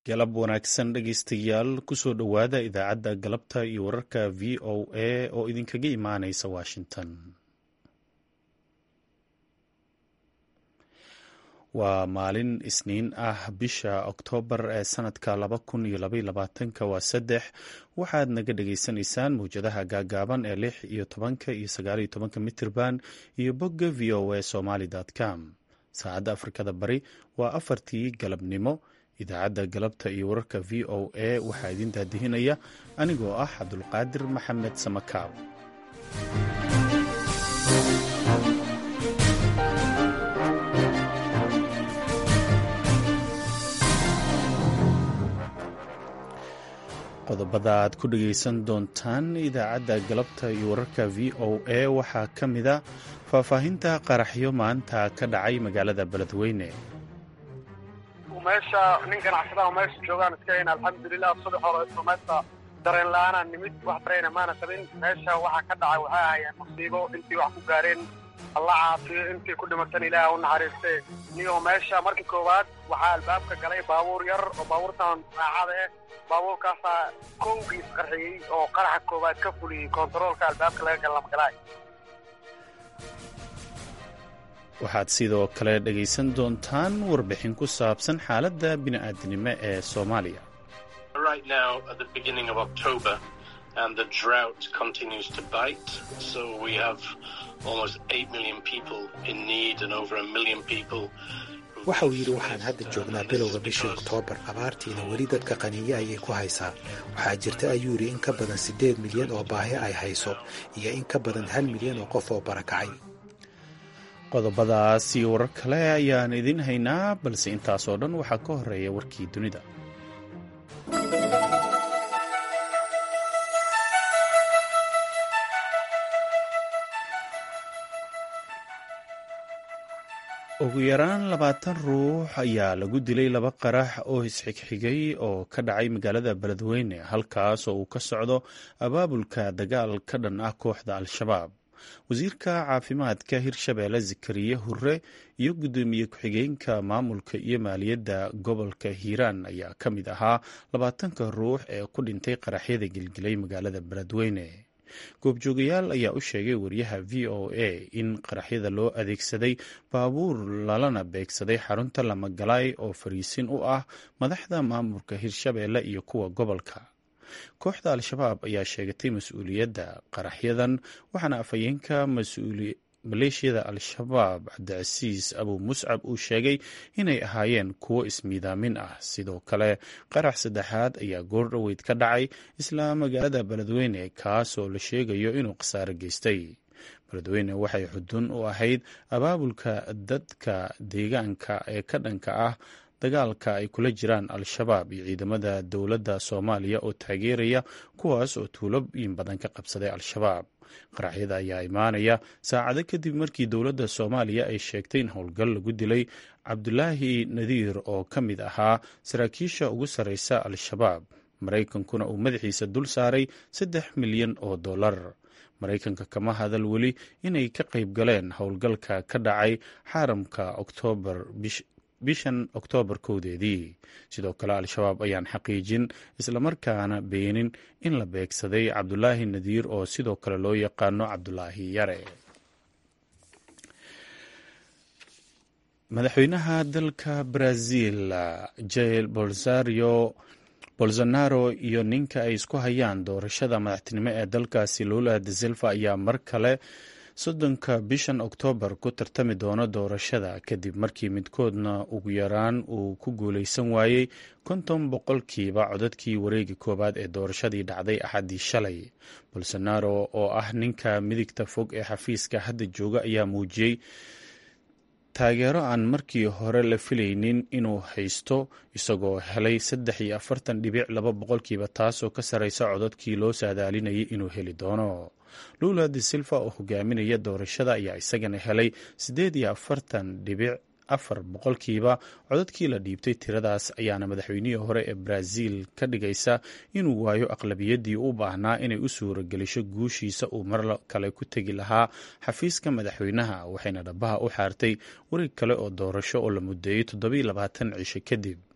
galab wanaagsan dhegaystayaal kusoo dhowaada idaacadda galabta iyo wararka v o a oo idinkaga imaanaysa washington waa maalin isniin ah bisha oktoobar ee sanadka laba kun iyo labayolabaatanka waa saddex waxaad naga dhagaysanaysaan mawjadaha gaagaaban ee lix iyo tobanka iyo sagaaliyo tobanka mitirban iyo bogga v o a somaly com saacadda afrikada bari waa afartii galabnimo idaacadda galabta iyo wararka v o a waxaa idin daadihinaya anigoo ah cabdulqaadir maxamed samakaab qodobada aad ku dhagaysan doontaan idaacadda galabta iyo wararka v o a waxaa ka mida faahfaahinta qaraxyo maanta ka dhacay magaalada beledweyne meesha nin ganacsadaha meesha joogaan iska hayn alxamdulilah subax hore meesha dareen la-aanaa nimid wax dareyna maana qabin meesha waxaa ka dhacay waxay ahayeen musiibo intii wax ku gaareen alla caafiyo intii ku dhimatan ilaah u naxariiste niyo meesha markii koowaad waxaa albaabka galay baabuur yar oo baabuurtan raacada eh baabuurkaasaa kowgiis qarxiyey oo qaraxa koowaad ka fuliyey kontaroolka albaabka laga galamagalaay waxaad sidoo kale dhegaysan doontaan warbixin ku saabsan xaaladda bini'aadinimo ee soomaaliya waxa uu yidhi waxaan hadda joognaa bilowga bishii oktoobar abaartiina weli dadka qaniiye ayay ku haysaa waxaa jirta ayuu yidhi in ka badan siddeed milyan oo baahi ay hayso iyo in ka badan hal milyan oo qof oo barakacay qodobadaas iyo warar kale ayaan idin haynaa balse intaasoo dhan waxaa ka horeeya warkii dunida ugu yaraan labaatan ruux ayaa lagu dilay laba qarax oo isxigxigay oo ka dhacay magaalada beledweyne halkaas oo uu ka socdo abaabulka dagaal ka dhan ah kooxda al-shabaab wasiirka caafimaadka hirshabeelle zakariye hure iyo guddoomiye ku-xigeenka maamulka iyo maaliyadda gobolka hiiraan ayaa ka mid ahaa labaatanka ruux ee ku dhintay qaraxyada gelgelay magaalada beledweyne goobjoogayaal ayaa u sheegay wariyaha v o a in qaraxyada loo adeegsaday baabuur lalana beegsaday xarunta lamagalaay oo fariisin u ah madaxda maamulka hirshabeelle iyo kuwa gobolka kooxda al-shabaab ayaa sheegatay mas-uuliyadda qaraxyadan waxaana afhayeenka maleeshiyada al-shabaab cabdicasiis abu muscab uu sheegay inay ahaayeen kuwo ismiidaamin ah sidoo kale qarax saddexaad ayaa goordhoweyd ka dhacay isla magaalada beledweyne kaas oo la sheegayo inuu khasaaro geystay beledweyne waxay xudun u ahayd abaabulka dadka deegaanka ee ka dhanka ah dagaalka ay kula jiraan al-shabaab iyo ciidamada dowladda soomaaliya oo taageeraya kuwaas oo tuulooyin badan ka qabsaday al-shabaab qaraxyada ayaa imaanaya saacado kadib markii dowladda soomaaliya ay sheegtay in howlgal lagu dilay cabdulaahi nadiir oo ka mid ahaa saraakiisha ugu sarreysa al-shabaab maraykankuna uu madaxiisa dul saaray saddex milyan oo dollar maraykanka kama hadal weli inay ka qayb galeen howlgalka ka dhacay xaaramka oktoobar bishan oktoobar kowdeedii sidoo kale al-shabaab ayaan xaqiijin islamarkaana beenin in la beegsaday cabdulaahi nadiir oo sidoo kale loo yaqaano cabdulaahi yare madaxweynaha dalka brazil jail bolsario bolsonaro iyo ninka ay isku hayaan doorashada madaxtinimo ee dalkaasi lula de silva ayaa mar kale soddonka bishan oktoobar ku tartami doono doorashada kadib markii midkoodna ugu yaraan uu ku guuleysan waayey konton boqolkiiba codadkii wareegi koowaad ee doorashadii dhacday axaddii shalay bolsonaro oo ah ninka midigta fog ee xafiiska hadda jooga ayaa muujiyey taageero aan markii hore la filaynin inuu haysto isagoo helay saddex iyo afartan dhibic laba boqolkiiba taasoo ka sarreysa codadkii loo saadaalinayay inuu heli doono lula de silva oo hogaaminaya doorashada ayaa isagana helay siddeed iyo afartan dhibic afar boqolkiiba codadkii la dhiibtay tiradaas ayaana madaxweynihii hore ee brazil ka dhigaysa inuu waayo aqlabiyaddii u baahnaa inay u suuragelisho guushiisa uu mar kale ku tegi lahaa xafiiska madaxweynaha waxayna dhabaha u xaartay wareeg kale oo doorasho oo la mudeeyey toddobiiy labaatan cisho kadib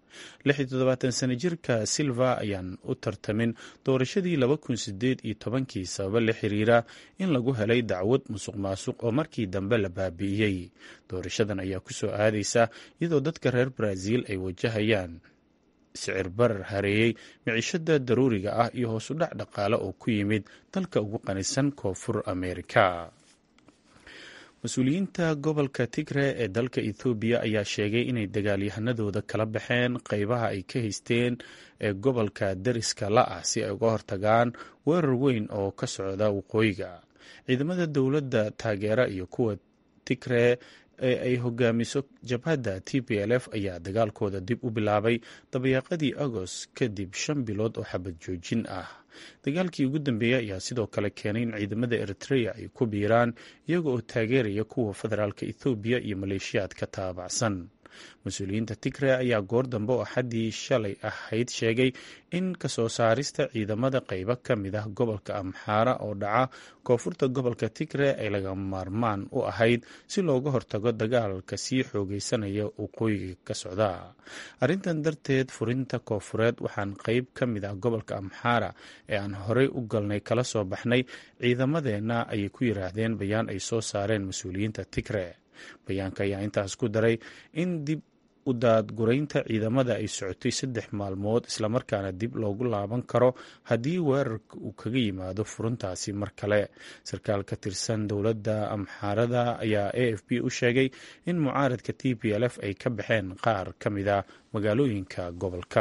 lix iyo toddobaatan sano jirka silva ayaan u tartamin doorashadii laba kun sideed iyo tobankii sababa la xiriira in lagu helay dacwad musuq maasuq oo markii dambe la baabi'iyey doorashadan ayaa ku soo aadaysa iyadoo dadka reer brazil ay wajahayaan sicir barar hareeyey miciishada daruuriga ah iyo hoos u dhac dhaqaale oo ku yimid dalka ugu qanisan koonfur ameerika mas-uuliyiinta gobolka tigre ee dalka ethoobiya ayaa sheegay inay dagaalyahanadooda kala baxeen qeybaha ay ka haysteen ee gobolka dariska la ah si ay uga hortagaan weerar weyn oo ka socda waqooyiga ciidamada dowladda taageera iyo kuwa tigre ee ay hogaamiso jabhadda t p l f ayaa dagaalkooda dib u bilaabay dabayaaqadii agost kadib shan bilood oo xabad joojin ah dagaalkii ugu dambeeyey ayaa sidoo kale keenay in ciidamada eritrea ay ku biiraan iyaga oo taageeraya kuwa federaalka ethoobiya iyo maleeshiyaad ka taabacsan mas-uuliyiinta tigre ayaa goor dambe oo axaddii shalay ahayd sheegay in kasoo saarista ciidamada qeybo ka mid ah gobolka amxaara oo dhaca koonfurta gobolka tigre ay laga maarmaan u ahayd si looga hortago dagaalka sii xoogeysanaya waqooyiga ka socda arrintan darteed furinta koonfureed waxaan qeyb ka mid ah gobolka amxaara ee aan horey u galnay kala soo baxnay ciidamadeenna ayay ku yiraahdeen bayaan ay soo saareen mas-uuliyiinta tigre bayaanka ayaa intaas ku daray in dib u daadguraynta ciidamada ay socotay saddex maalmood islamarkaana dib loogu laaban karo haddii weerarka uu kaga yimaado furuntaasi mar kale sarkaal ka tirsan dowladda amxaarada ayaa a f b u sheegay in mucaaradka t p l f ay ka baxeen qaar ka mid a magaalooyinka gobolka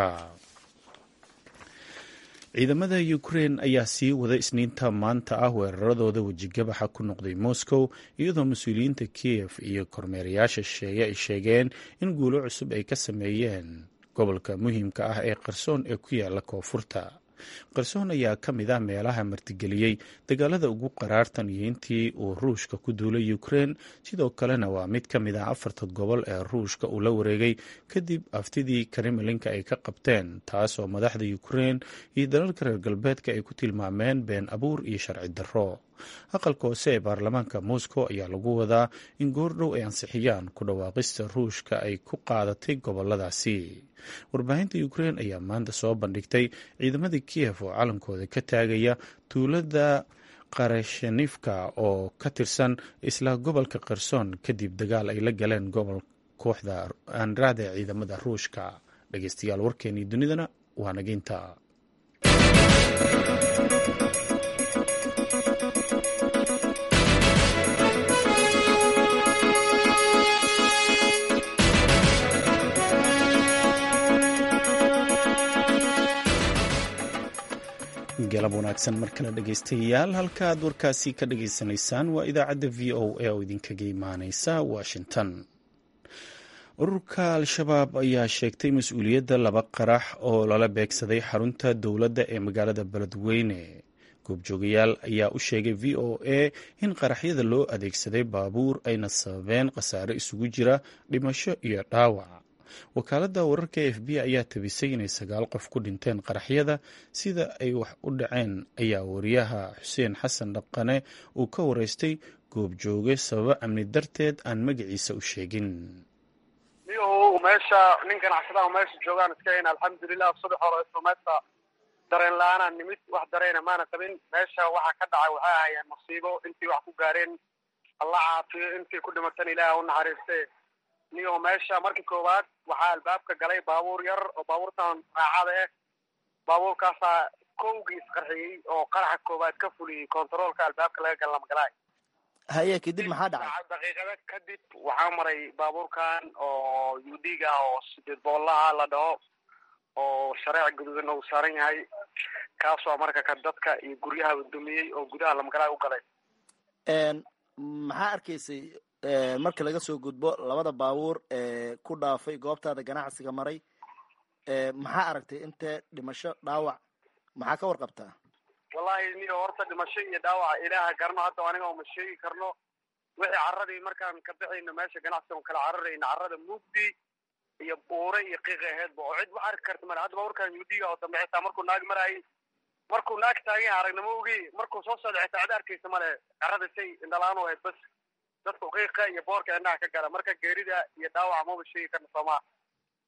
ciidamada ukrein ayaa sii wada isniinta maanta ah weeraradooda wejigabaxa ku noqday moscow iyadoo mas-uuliyiinta kiev iyo kormeerayaasha shisheeye ay sheegeen in guulo cusub ay ka sameeyeen gobolka muhiimka ah ee qarsoon ee ku yaala koonfurta qarsoon ayaa ka mid ah meelaha martigeliyey dagaalada ugu qaraartan iyo intii uu ruushka ku duulay ukrein sidoo kalena waa mid ka mid ah afarta gobol ee ruushka uu la wareegay kadib aftidii kremlinka ay ka qabteen taasoo madaxda ukrein iyo dalalka reer galbeedka ay ku tilmaameen been abuur iyo sharci darro aqalka hoose ee baarlamaanka moscow ayaa lagu wadaa in goordhow ay ansixiyaan ku dhawaaqista ruushka ay ku qaadatay goboladaasi warbaahinta ukrein ayaa maanta soo bandhigtay ciidamada kiev oo calankooda ka taagaya tuulada qarashanifka oo ka tirsan isla gobolka kherson kadib dagaal ay la galeen gobol kooxda andrada ee ciidamada ruushka dhegeystayaal warkeenii dunidana waa nageynta galab wanaagsan mar kale dhegeystayaal halka aad warkaasi ka dhageysanaysaan waa idaacadda v o a oo idinkaga imaaneysa washington ururka al-shabaab ayaa sheegtay mas-uuliyadda laba qarax oo lala beegsaday xarunta dowladda ee magaalada beledweyne goobjoogayaal ayaa u sheegay v o a in qaraxyada loo adeegsaday baabuur ayna sababeen khasaare isugu jira dhimasho iyo dhaawac wakaaladda wararka e f b ayaa tabisay inay sagaal qof ku dhinteen qaraxyada sida ay wax u dhaceen ayaa wariyaha xuseen xasan dhaqane uu ka wareystay goobjooge sababo amni darteed aan magaciisa u sheegin niyahow meesha nin ganacsadaha meesha joogaan iska hayn alxamdulilah subax hore islameedka dareen la-aanaa nimid wax dareena maana qabin meesha waxaa ka dhacay waxay ahayeen musiibo intii wax ku gaareen alla caafiyo intii ku dhimatan ilaah u naxariiste niyaho meesha markii koowaad waxaa albaabka galay baabuur yar oo baabuurtan raacada ah baabuurkaasaa kowgii isqarxiyey oo qaraxa koowaad ka fuliyey kontaroolka albaabka laga gal lamagalaay haye kadib maxaa dhacay daqiiqada kadib waxaa maray baabuurkan oo udg ah oo sideed boolaha la dhaho oo shareec guduudan uu saaran yahay kaasoo marka ka dadka iyo guryaha dumiyey oo gudaha lamagalaay u galay maxaa arkaysay marka laga soo gudbo labada baabuur ee ku dhaafay goobtaada ganacsiga maray maxaa aragtay intee dhimasho dhaawac maxaa ka warqabtaa wallahi niyo horta dhimasho iyo dhaawaca ilaaha garno hadda aniga uma sheegi karno wixii carradii markaan ka bixayno meesha ganacsiga kala cararayna carrada mugdi iyo buure iyo qiiqi aheedba oo cid wax arki karta male hadda baabuurkan yudiga oo dambe xitaa markuu naag maraayay markuu naag taagan aragnimo ogi markuu soo socda xitaa cid arkaysa male carrada say indhalaan u ahayd bas dadku qiiqa iyo boorka indhaha ka gala marka geerida iyo dhaawaca maba sheegi karna soomaa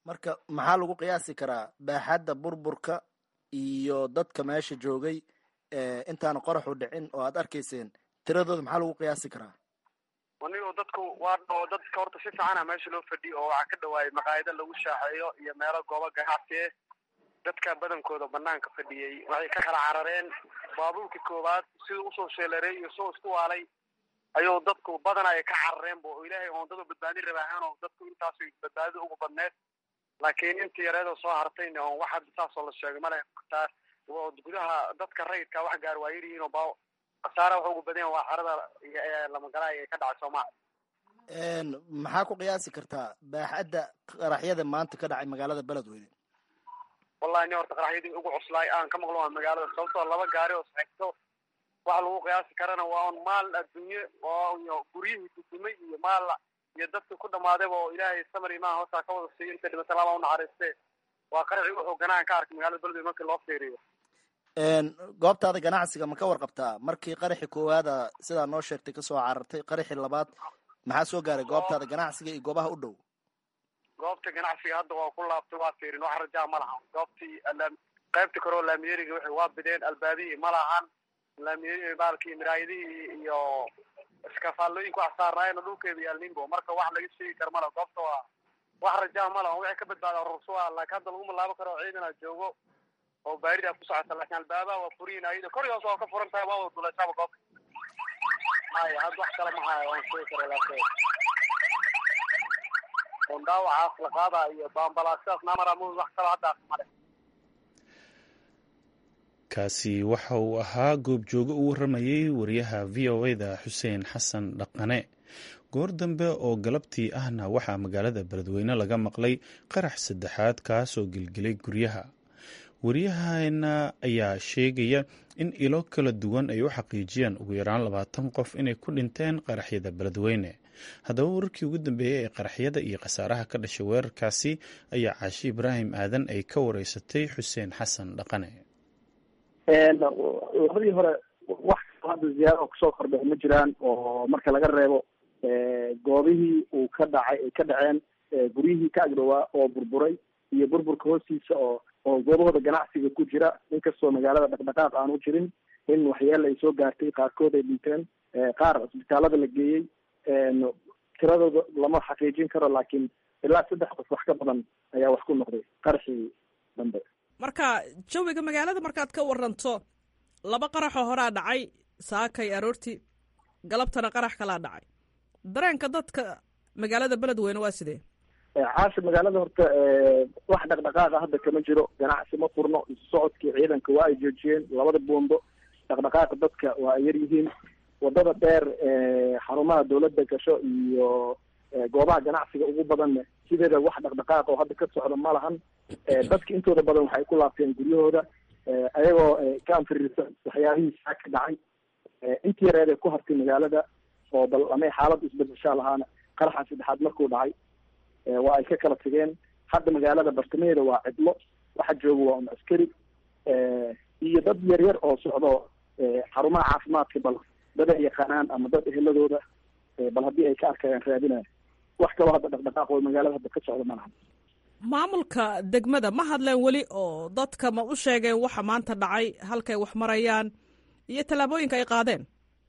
marka maxaa lagu qiyaasi karaa baaxadda burburka iyo dadka meesha joogay intaana qoraxu dhicin oo aad arkayseen tiradooda maxaa lagu qiyaasi karaa anigo dadku waa dhao dadka horta si fiicana meesha loo fadhiyo oo waxaa ka dhawaayay maqaayado lagu shaaxeeyo iyo meelo goobo ganacsi eh dadka badankooda banaanka fadhiyey waxay ka kala carareen baabuurka koowaad siduu usoo sheeleeray iyo soo isku waalay ayuu dadku badan ay ka carareen bo ilaahay oon dad badbaadin rabaahaan oo dadku intaas badbaadida ugu badneed laakiin intii yareedoo soo hartayna oon waxa saasoo la sheegay male taa gudaha dadka rayidka wax gaar waa yaryihiin oo ba khasaara waxa ugu badan waa xerada lamagalaay ee ka dhacay soomaaliya maxaa ku qiyaasi kartaa baaxadda qaraxyada maanta ka dhacay magaalada beledweyne wallahi ni horta qaraxyadii ugu cuslaay aan ka maqlo waa magaalada sababtoo laba gaari oo saxigto waxa lagu qiyaasi karana waa un maal adduunye oo guryihii dudumay iyo maal iyo dadka ku dhamaadayba oo ilaahay samar imaan hoosaa ka wada siiyo inta dhimata laba unaxariiste waa qaraxii wuxuu ganaan ka arkay magaalada beledweyne markii loo fiiriyo goobtaada ganacsiga ma ka warqabtaa markii qaraxi koowaada sidaa noo sheegtay kasoo carartay qaraxi labaad maxaa soo gaaray goobtaada ganacsiga iyo goobaha u dhow goobta ganacsiga hadda waa ku laabtay waa fiirin wax rajaa ma lahan goobtii qaybta kore oo laamiyeriga waxay waa bideen albaabihii ma lahan laamiyeri baalkii miraayadihii iyo iskafaalooyinka wax saarnaayena dhulkeeda yaalninbo marka wax laga sheegi kara mala goobta waa wax rajaa ma lahan waxay ka badbaada rursuwa laakiin hadda laguma laabo karo ciidana joogo oo baaridaa ku socota laakiin albaabaha waa furiyin ayada kor hoos waa ka furan tahay waa wada duleysaba goobta maya hadda wax kale ma haya waan sheegi kara laakiin on dhaawacaas la qaada iyo baambalaasidaas namara mu wax kalo hadda male kaasi waxa uu ahaa goobjoogo u waramayey wariyaha v o e da xuseen xasan dhaqane goor dambe oo galabtii ahna waxaa magaalada beledweyne laga maqlay qarax saddexaad kaasoo gelgelay guryaha waryaheena ayaa sheegaya in ilo kala duwan ay u xaqiijiyeen ugu yaraan labaatan qof inay ku dhinteen qaraxyada beledweyne haddaba wararkii ugu dambeeyey ee qaraxyada iyo khasaaraha ka dhashay weerarkaasi ayaa caashi ibraahim aadan ay ka wareysatay xuseen xasan dhaqane labadii hore wax hadda ziyaaro kusoo kordhay ma jiraan oo marka laga reebo goobihii uu ka dhacay ay ka dhaceen guryihii ka agdhowaa oo burburay iyo burburka hoostiisa oo oo goobahooda ganacsiga ku jira inkastoo magaalada dhaqdhaqaaq aanu jirin in waxyaala ay soo gaartay qaarkood ay dhinteen qaar cisbitaalada la geeyey tiradooda lama xaqiijin karo laakiin ilaa saddex qof wax ka badan ayaa wax ku noqday qarxii dambe marka jawiga magaalada markaad ka waranto laba qaraxoo horaa dhacay saakay aroortii galabtana qarax kalaa dhacay dareenka dadka magaalada beledweyne waa sidee caasha magaalada horta wax dhaqdhaqaaqa hadda kama jiro ganacsi ma furno isu socodkii ciidanka waa ay joojiyeen labada buundo dhaqdhaqaaqa dadka waa ay yar yihiin wadada dheer xarumaha dawladda gasho iyo goobaha ganacsiga ugu badanna sideeda wax dhaqdhaqaaqa oo hadda ka socda ma lahan dadka intooda badan waxay ku laabteen guryahooda ayagoo ka anfiriirsan waxyaabihii saa ka dhacay intii yareed ee ku hartay magaalada oo bal amay xaalad isbedeshaa lahaana qaraxa saddexaad markuu dhacay waa ay ka kala tageen hadda magaalada bartamaheeda waa cidlo waxa jooga waa un askari iyo dad yar yar oo socdo xarumaha caafimaadka bal dad ay yaqaanaan ama dad eheladooda bal haddii ay ka arkayaan raadinaya wax kaloo hadda dhaqdhaqaaq oo magaalada hadda ka socda ma laha maamulka degmada ma hadleen weli oo dadka ma u sheegeen waxa maanta dhacay halkay wax marayaan iyo tallaabooyinka ay qaadeen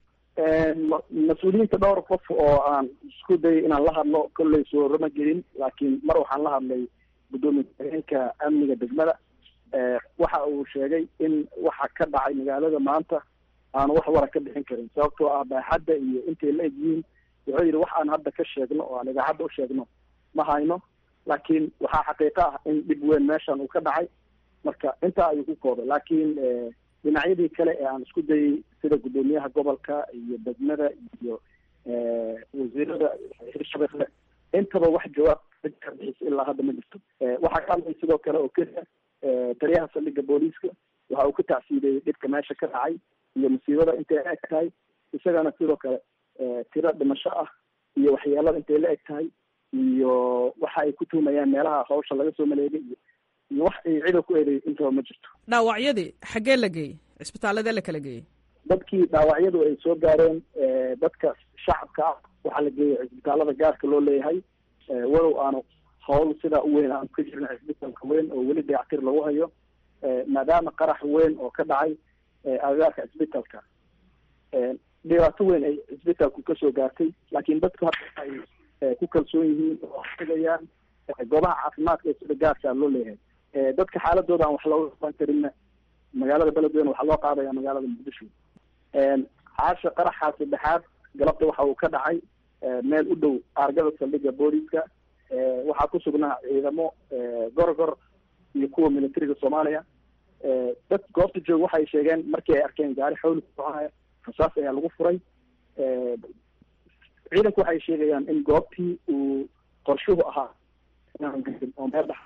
mas-uuliyiinta dhowr qof oo aan isku dayay inaan la hadlo kolley soorama gelin laakiin mar waxaan la hadlay guddoomiye ku-xigeenka amniga degmada waxa uu sheegay in waxa ka dhacay magaalada maanta aanu wax wara ka bixin karin sababtoo ah baaxadda iyo intay la egyihiin wuxuu yidhi wax aan hadda ka sheegno oo aan idaacadda u sheegno ma hayno laakiin waxaa xaqiiqo ah in dhib weyn meeshan uu ka dhacay marka intaa ayuu ku koobay laakiin dhinacyadii kale ee aan isku dayay sida guddoomiyaha gobolka iyo degmada iyo wasiirada hirshabelle intaba wax jawaab ka bixisa ilaa hadda ma jirto waxaa ka hadlay sidoo kale oo keliya taliyaha saldhigga booliiska waxa uu ka tacsiideeyey dhibka meesha ka dhacay iyo musiibada intay la eg tahay isagana sidoo kale tiro dhimasho ah iyo waxyeelada intay la eg tahay iyo waxa ay ku tuumayaan meelaha hawsha laga soo maleegay iyo iyo wax ay cida ku eeday intaba ma jirto dhaawacyadii xaggee la geeyey cisbitaaladee la kala geeyey dadkii dhaawacyadu ay soo gaareen dadka shacabka ah waxaa la geeyay cisbitaalada gaarka loo leeyahay walow aanu howl sidaa u weyn aan ka jirin cisbitalka weyn oo weli dayactir lagu hayo maadaama qarax weyn oo ka dhacay agagaarka cisbitalka dhibaato weyn ay cisbitalku kasoo gaartay laakiin dadku hadda ay ku kalsoon yihiin oo tegayaan goobaha caafimaadka ee sida gaarkaa loo leeyahay dadka xaaladooda aan wax looga qaban karinna magaalada beledweyne waxaa loo qaadaya magaalada muqdisho caasha qaraxa saddexaad galabta waxa uu ka dhacay meel u dhow aargada saldhiga booliska waxaa ku sugnaa ciidamo gorgor iyo kuwa militariga soomaaliya dad goobta jooga waxay sheegeen markii ay arkeen gaari xawli ku soconaya rasaas ayaa lagu furay ciidanku waxay sheegayaan in goobtii uu qorshuhu ahaa oo meel dhex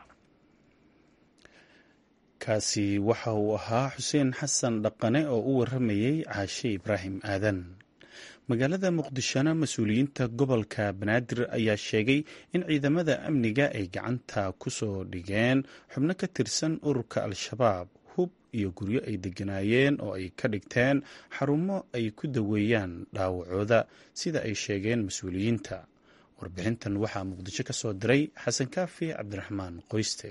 kaasi waxa uu ahaa xuseen xasan dhaqane oo u waramayey caashe ibraahim aadan magaalada muqdishona mas-uuliyiinta gobolka banaadir ayaa sheegay in ciidamada amniga ay gacanta ku soo dhigeen xubno ka tirsan ururka al-shabaab hub iyo guryo ay degganaayeen oo ay ka dhigteen xarumo ay ku daweeyaan dhaawacooda sida ay sheegeen mas-uuliyiinta warbixintan waxaa muqdisho ka soo diray xasan kaafi cabdiraxmaan qoyste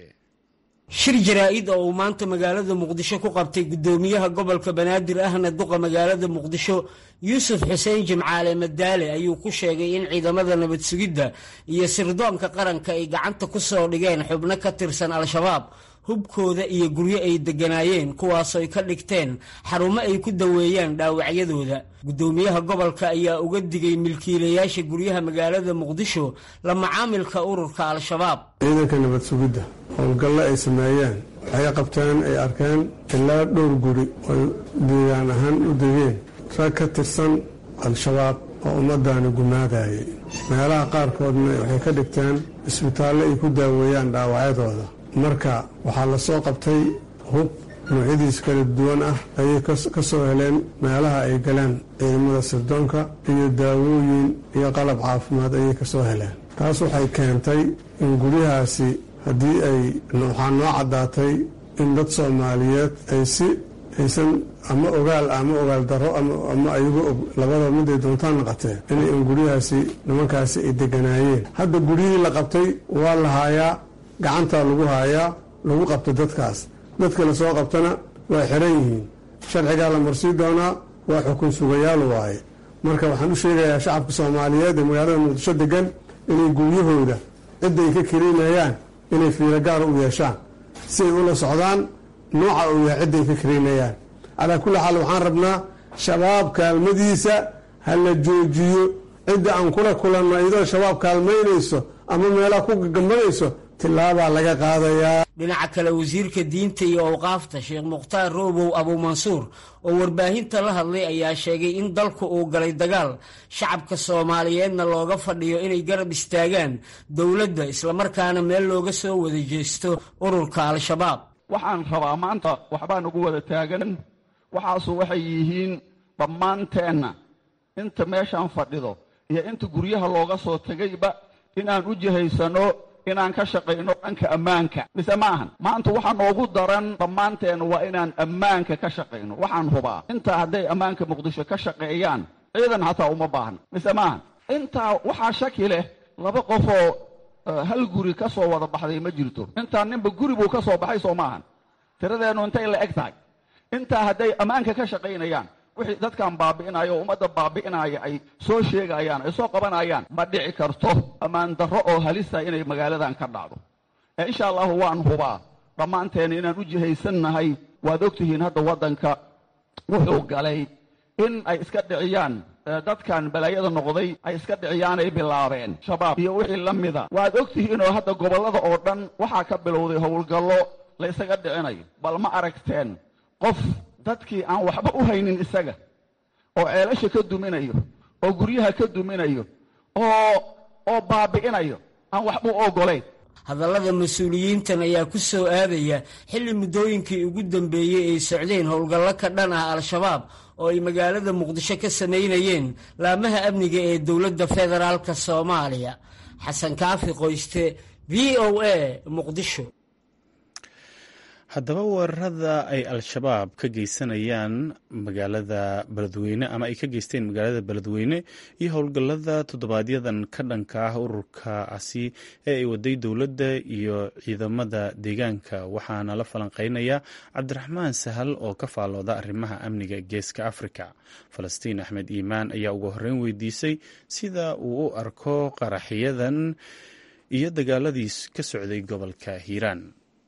shir jaraa-id oo uu maanta magaalada muqdisho ku qabtay guddoomiyaha gobolka banaadir ahna duqa magaalada muqdisho yuusuf xuseen jimcaale madaale ayuu ku sheegay in ciidamada nabad sugidda iyo sirdoonka qaranka ay gacanta ku soo dhigeen xubno ka tirsan al-shabaab hubkooda iyo guryo ay degganaayeen kuwaasoo ay ka dhigteen xarumo ay ku daweeyaan dhaawacyadooda guddoomiyaha gobolka ayaa uga digay milkiilayaasha guryaha magaalada muqdisho la macaamilka ururka al-shabaab ciidanka nabad sugidda howlgallo ay sameeyeen waxay qabteen ay arkeen ilaa dhowr guri oy deegaan ahaan u degeen rag ka tirsan al-shabaab oo ummaddaani gumaadayay meelaha qaarkoodna waxay ka dhigteen isbitaallo ay ku daaweeyaan dhaawacyadooda marka waxaa la soo qabtay hub noocyadiis kala duwan ah ayay ka soo heleen meelaha ay galeen ciidamada sirdoonka iyo daawooyin iyo qalab caafimaad ayay ka soo heleen taas waxay keentay in guryahaasi haddii ay waxaa noo caddaatay in dad soomaaliyeed ay si aysan ama ogaal ama ogaal darro ama ayagu og labada miday doontaan naqatee inay in guryahaasi nimankaasi ay deganaayeen hadda guryihii la qabtay waa la haayaa gacantaa lagu haayaa lagu qabta dadkaas dadka la soo qabtana waa xiran yihiin sharcigaa la marsii doonaa waa xukun sugayaal waaye marka waxaan u sheegayaa shacabka soomaaliyeed ee magaalada muqdisho degan inay guryahooda cidda ay ka kariinayaan inay fiiro gaara u yeeshaan si ay ula socdaan nooca uu yahay cidda ay ka kariinayaan calaa kulli xaal waxaan rabnaa shabaab kaalmadiisa ha la joojiyo cidda aan kula kulanno iyadoo shabaab kaalmaynayso ama meelaha ku gagambanayso tilaabaa laga qaadayaa dhinaca kale wasiirka diinta iyo awqaafta sheekh mukhtaar roobow abuumansuur oo warbaahinta la hadlay ayaa sheegay in dalku uu galay dagaal shacabka soomaaliyeedna looga fadhiyo inay garab istaagaan dowladda islamarkaana meel looga soo wada jeesto ururka al-shabaab waxaan rabaa maanta waxbaa nagu wada taagan waxaasu waxay yihiin dhammaanteenna inta meeshaan fadhido iyo inta guryaha looga soo tegayba inaan u jihaysano inaan ka shaqayno dhanka ammaanka mise ma ahan maanta waxaa noogu daran dhammaanteen waa inaan ammaanka ka shaqayno waxaan hubaa intaa hadday ammaanka muqdisho ka shaqeeyaan ciidan hataa uma baahna mise ma ahan intaa waxaa shaki leh laba qofoo hal guri ka soo wada baxday ma jirto intaa ninba guri buu ka soo baxay soo ma ahan tiradeennu intay la eg tahay intaa hadday ammaanka ka shaqaynayaan wixii dadkan baabi'inaya oo ummadda baabi'inaya ay soo sheegayaan ay soo qabanayaan ma dhici karto ammaan darro oo halisa inay magaaladan ka dhacdo ee insha allahu waan hubaa dhammaanteen inaan u jihaysannahay waad ogtihiin hadda waddanka wuxuu galay in ay iska dhiciyaan dadkan balaayada noqday ay iska dhiciyaanay bilaabeen shabaab iyo wixii la mida waad ogtihiinoo hadda gobollada oo dhan waxaa ka bilowday howlgallo la ysaga dhicinayo bal ma aragteen qof dadkii aan waxba u haynin isaga oo ceelasha ka duminayo oo guryaha ka duminayo oo oo baabi'inayo aan waxba u oggolayn hadallada mas-uuliyiintan ayaa ku soo aadaya xilli muddooyinkii ugu dambeeyey ay socdeen howlgallo ka dhan ah al-shabaab oo ay magaalada muqdisho ka samaynayeen laamaha amniga ee dowladda federaalk soomaaliya xasan kaafi qoyste v o a muqdisho haddaba weerarada ay al-shabaab ka geysanayaan magaalada beledweyne ama ay ka geysteen magaalada beledweyne iyo howlgallada toddobaadyadan ka dhanka ah ururkaasi ee ay waday dowladda iyo ciidamada deegaanka waxaana la falanqeynaya cabdiraxmaan sahal oo ka faallooda arrimaha amniga geeska afrika falastiin axmed iimaan ayaa ugu horreyn weydiisay sida uu u arko qaraxyadan iyo dagaaladii ka socday gobolka hiiraan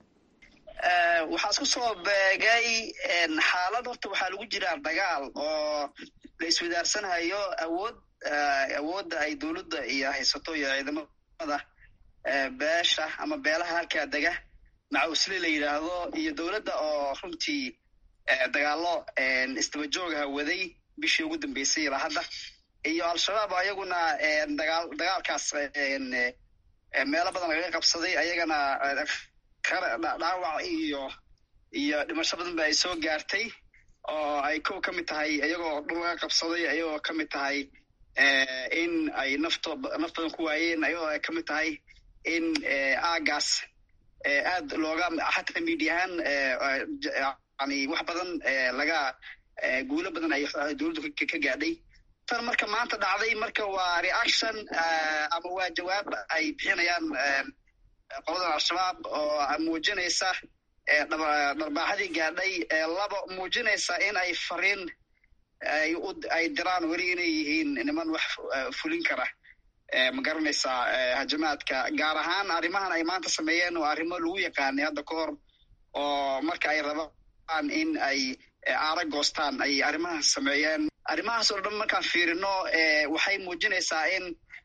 waxaa isku soo beegay xaalad horta waxaa lagu jiraa dagaal oo la iswadaarsanhayo awood awoodda ay dowladda iyo haysato iyo ciidamada beesha ama beelaha halkaa dega macawsle la yidhaahdo iyo dowladda oo runtii dagaalo isdabajoogaha waday bishii ugu dambeysay ilaa hadda iyo al-shabaab ayaguna dagaal dagaalkaas meelo badan lagaga qabsaday ayagana dhaawac iyo iyo dhimasho badan ba ay soo gaartay oo ay kow ka mid tahay iyagoo dhul laga qabsaday ayagoo ka mid tahay in ay nafto naf badan ku waayeen ayagoo ay ka mid tahay in aagaas aad looga xataa miidiyahaan yani wax badan laga guulo badan ay dowladdu ka gaadhay tan marka maanta dhacday marka waa reaction ama waa jawaab ay bixinayaan qoladan al-shabaab oo muujinaysa dharbaaxadii gaadhay laba muujinaysa in ay fariin ay diraan weli inay yihiin niman wax fulin kara ma garanaysaa hajamaadka gaar ahaan arrimahan ay maanta sameeyeen waa arrimo lagu yaqaanay hadda ka hor oo marka ay rabaan in ay aara goostaan ay arrimahan sameeyeen arrimahaas oo dhan markaan fiirino waxay muujinaysaa in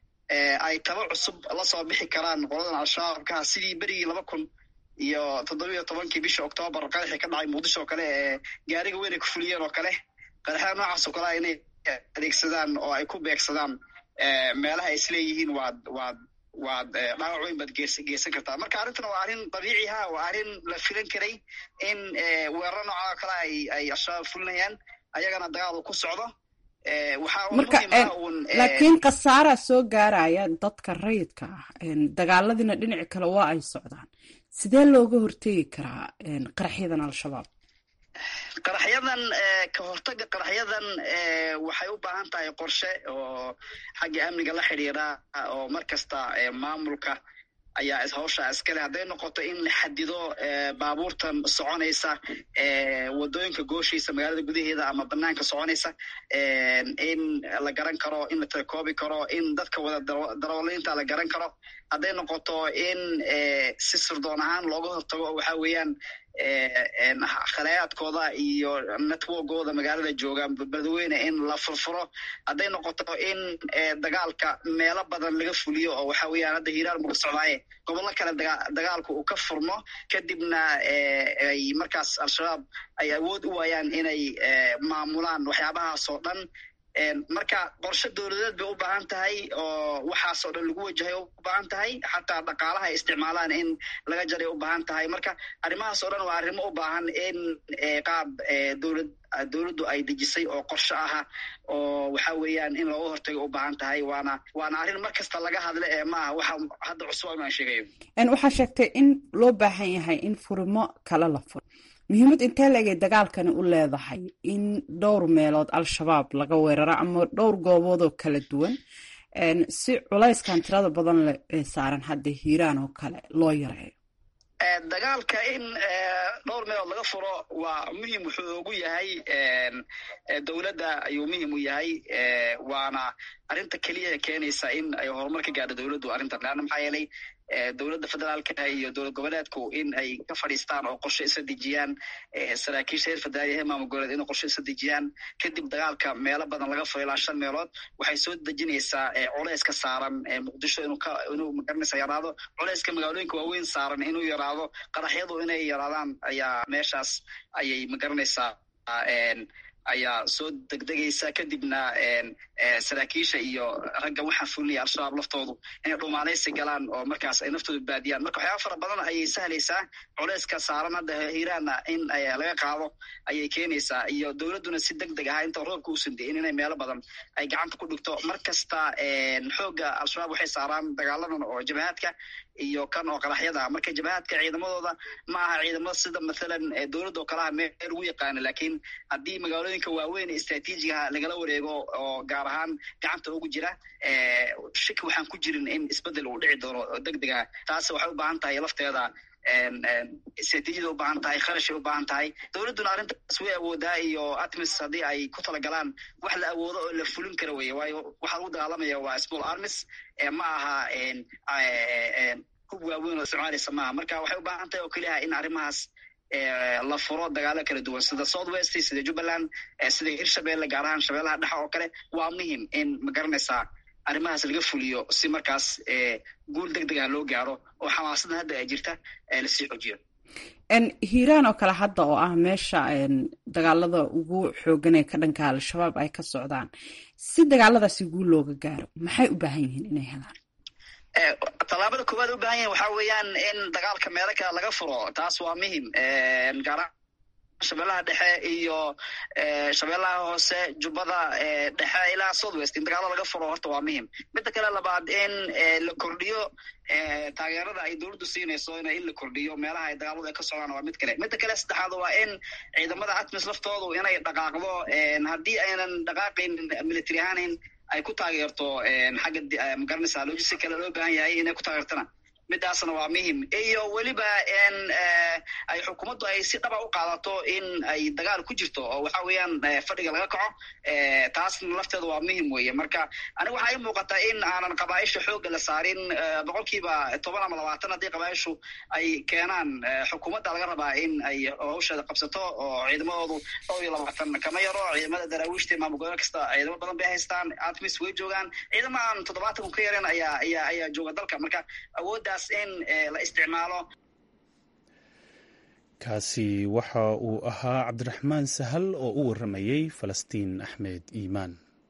ay taba cusub la soo bixi karaan qoladan al-shabaabka sidii berigii laba kun iyo toddobiyo tobankii bisha octoobar qaraxii ka dhacay muqdisho oo kale ee gaariga weyn ay ku fuliyeen oo kale qaraxyada noocaas oo kale a inay adeegsadaan oo ay ku beegsadaan meelaha ay isleeyihiin waad waad waad dhaawac weyn baad gees geysan kartaa marka arrintan waa arrin dabiici ha waa arrin la filan karay in weeraro nooca oo kale ay ay al-shabaab fulinayaan ayagana dagaal uu ku socdo marka laakiin khasaaraa soo gaaraya dadka rayidka ah dagaaladiina dhinaci kale waa ay socdaan sidee looga hortegi karaa qaraxyadan al-shabaab qaraxyadan ka hortaga qaraxyadan waxay u baahan tahay qorshe oo xagga amniga la xidhiira oo mar kasta maamulka ayaa hawsha iskale hadday noqoto in la xadido baabuurtan soconaysa wadooyinka gooshiisa magaalada gudaheeda ama banaanka soconaysa in la garan karo in la telekoobi karo in dadka wada darooliinta la garan karo hadday noqoto in si sirdoon ahaan looga hortago oo waxa weeyaan khalayaadkooda iyo networkooda magaalada jooga beledweyne in la furfuro hadday noqoto in dagaalka meelo badan laga fuliyo oo waxa weeyaan hadda hiiraan muka socdaaye gobollo kale dagaalku uu ka furmo kadibna ay markaas al-shabaab ay awood u waayaan inay maamulaan waxyaabahaas oo dhan marka qorshe dowladeed bay u baahan tahay oo waxaas oo dhan lagu wajahay u baahan tahay xataa dhaqaalaha ay isticmaalaan in laga jaray u baahan tahay marka arrimahaas oo dhan waa arrimo u baahan in qaab dowlad dowladdu ay dejisay oo qorshe aha oo waxa weeyaan in looga hortago u baahan tahay waana waana arrin mar kasta laga hadle ee maaha waxa hadda cusub aan sheegayo waxaa sheegtay in loo baahan yahay in furimo kale la furo muhiimad intee laegay dagaalkani u leedahay in dhowr meelood al-shabaab laga weeraro ama dhowr goobood oo kala duwan si culayskan tirada badan le ee saaran hadda hiiraan oo kale loo yareeyo dagaalka in dhowr meelood laga furo waa muhim wuxuu ugu yahay dowladda ayuu muhim u yahay waana arrinta keliya keenaysa in ay horumar ka gaadho dowladdu arrintan leanna maxaa yeelay dowladda federaalka iyo dowlad goboleedku in ay ka fadhiistaan oo qorshe isa dejiyaan saraakiisha reer federaaliya ee maamul goboleed inay qorshe isa dejiyaan kadib dagaalka meelo badan laga furo ilaa shan meelood waxay soo dejinaysaa culayska saaran muqdisho inuu ka inuu magaranaysa yaraado culayska magaalooyinka waaweyn saaran inuu yaraado qaraxyadu inay yaraadaan ayaa meeshaas ayay magaranaysaa ayaa soo degdegaysa kadibna saraakiisha iyo ragga waxaa fulinaya al-shabaab laftoodu inay dhumaanaysi galaan oo markaas ay naftooda baadiyaan marka waxyaaba fara badan ayay sahlaysaa culeyska saaran hadda hiiraanna in laga qaado ayay keenaysaa iyo dowladduna si deg deg ah inta roobka uusan de'in inay meelo badan ay gacanta ku dhigto mar kasta xoogga al-shabaab waxay saaraan dagaaladan oo jabahaadka iyo kan oo qaraxyada marka jabhaadka ciidamadooda ma aha ciidamada sida mathalan dowladda oo kalaha meel lagu yaqaano lakiin haddii magaalooyinka waaweyn ee istraatiijigaha lagala wareego oo gaar ahaan gacanta ugu jira shaki waxaan ku jirin in isbedel uu dhici doono deg dega taas waxay u baahan tahay lafteeda istraatiijiyada u baahan tahay kharashay u baahan tahay dowladduna arrintaas way awoodaa iyo atmis haddii ay ku talagalaan wax la awoodo oo la fulin kara weye waayo waxaa lagu dagaalamaya waa small armis ma aha hub waaweyn oo isticmaalaysa maaha marka waxay u baahan tahay oo keliya in arrimahaas la furo dagaalo kala duwan sida south west sida jubbaland sida hirshabelle gaar ahaan shabeellaha dhexa oo kale waa muhim in ma garanaysaa arrimahaas laga fuliyo si markaas guul deg dega loo gaaro oo xamaasadan hadda ay jirta lasii xoojiyo hiiraan oo kale hadda oo ah meesha dagaalada ugu xoogan ee ka dhanka al-shabaab ay ka socdaan si dagaaladaasi guul looga gaaro maxay u baahan yihiin inay helaan tallaabada koowaad u baahan yahin waxaa weeyaan in dagaalka meelo kale laga furo taas waa muhim gaara shabeellaha dhexe iyo shabeellaha hoose jubbada dhexe ilaa south west in dagaalo laga furo horta waa muhim midda kale labaad in la kordhiyo taageerada ay dowladdu siinayso in la kordhiyo meelaha ay dagaaladu ay ka socdaan waa mid kale midda kale saddexaad waa in ciidamada atmis laftoodu inay dhaqaaqdo haddii aynan dhaqaaqayn military ahaanin ay ku taageerto xagga magaranaysa logisticala loo baahan yahay inay ku taageertana midaasna waa muhim iyo weliba in ay xukuumaddu ay si dhaba u qaadato in ay dagaal ku jirto oo waxa weeyaan fadhiga laga kaco taasna lafteeda waa muhim weeye marka aniga waxaa ii muuqataa in aanan qabaaisha xoogga la saarin boqol kiiba toban ama labaatan haddii qabaaishu ay keenaan xukuumadda laga rabaa in ay hawsheeda qabsato oo ciidamadoodu dhowr iyo labaatan kama yaro ciidamada daraawiishta maamul gobol kasta ciidamo badan bay haystaan atmis way joogaan ciidamo aan toddobaatan ka yareen ayaa ayaa ayaa jooga dalka marka awoodda kaasi waxa uu ahaa cabdiraxmaan sahal oo u waramayey falastiin axmed iimaan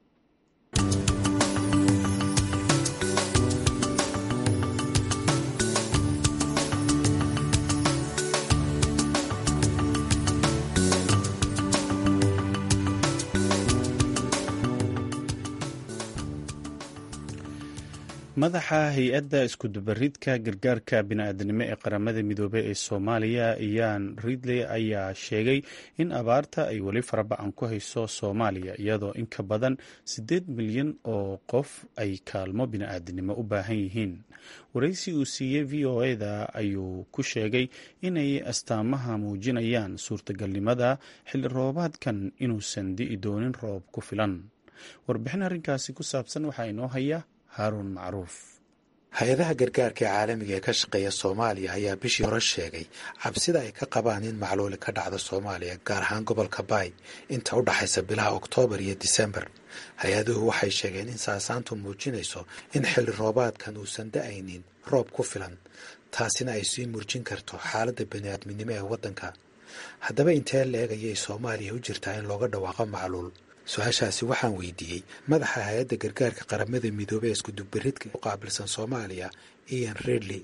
madaxa hay-adda iskudubaridka gargaarka bini-aadanimo ee qaramada midoobey ee soomaaliya iyan ridley ayaa sheegay in abaarta ay weli faraba-an ku hayso soomaaliya iyadoo in ka badan siddeed milyan oo qof ay kaalmo bini-aadanimo u baahan yihiin waraysi uu siiyey v o eda ayuu ku sheegay inay astaamaha muujinayaan suurtagalnimada xilli roobaadkan inuusan di'i doonin roob ku filan warbixin arrinkaasi ku saabsan waxaa inoo haya haarun macruuf hay-adaha gargaarka ee caalamiga ee ka shaqeeya soomaaliya ayaa bishii hore sheegay cabsida ay ka qabaan in macluuli ka dhacdo soomaaliya gaar ahaan gobolka baay inta u dhaxaysa bilaha oktoobar iyo disembar hay-aduhu waxay sheegeen in saasaantu muujinayso in xilli roobaadkan uusan da-aynin roob ku filan taasina ay sii murjin karto xaaladda baniaadminimo ee waddanka haddaba intee la-eg ayay soomaaliya u jirtaa in looga dhawaaqo macluul su-aashaasi waxaan weydiiyey madaxa hay-adda gargaarka qaramada midoobey ee iskudubaridka u qaabilsan soomaaliya ian redley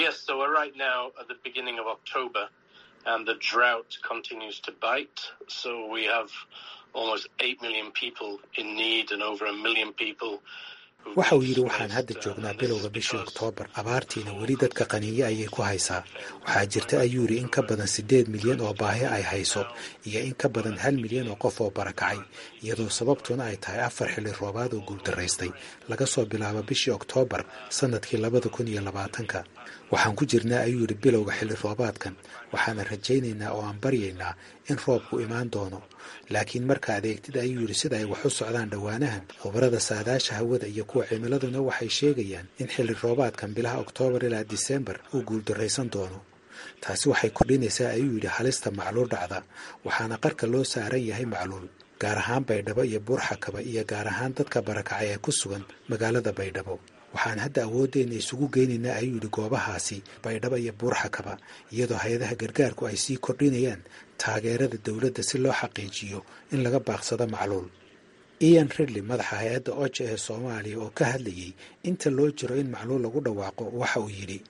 waxa uu yidhi waxaan hadda joognaa bilowga bishii oktoobar abaartiina weli dadka qaniinyo ayay ku haysaa waxaa jirta ayuu yidhi in ka badan siddeed milyan oo baahi ay hayso iyo in ka badan hal milyan oo qof oo barakacay iyadoo sababtuna ay tahay afar xilli roobaad oo guuldaraystay laga soo bilaabo bishii oktoobar sannadkii labada kun iyo labaatanka waxaan ku jirnaa ayuu yidhi bilowga xilli roobaadkan waxaana rajaynaynaa oo aan baryaynaa in roobku imaan doono laakiin marka adeegtida ayuu yidhi sida ay wax u socdaan dhowaanahan khubarada saadaasha hawada iyo kuwa cimiladuna waxay sheegayaan in xilli roobaadkan bilaha oktoobar ilaa disembar uu guuldarraysan doono taasi waxay kordhinaysaa ayuu yidhi halista macluul dhacda waxaana qarka loo saaran yahay macluul gaar ahaan baydhabo iyo buurxakaba iyo gaar ahaan dadka barakacay ee ku sugan magaalada baydhabo waxaan hadda awooddeena isugu geynaynaa ayuu yidhi goobahaasi baydhabo iyo buurxakaba iyadoo hay-adaha gargaarku ay sii kordhinayaan taageerada dowladda si loo xaqiijiyo in laga baaqsado macluul ian ridley madaxa hay-adda oja ee soomaaliya oo ka hadlayay inta loo jiro in macluul lagu dhawaaqo waxa uu yidhi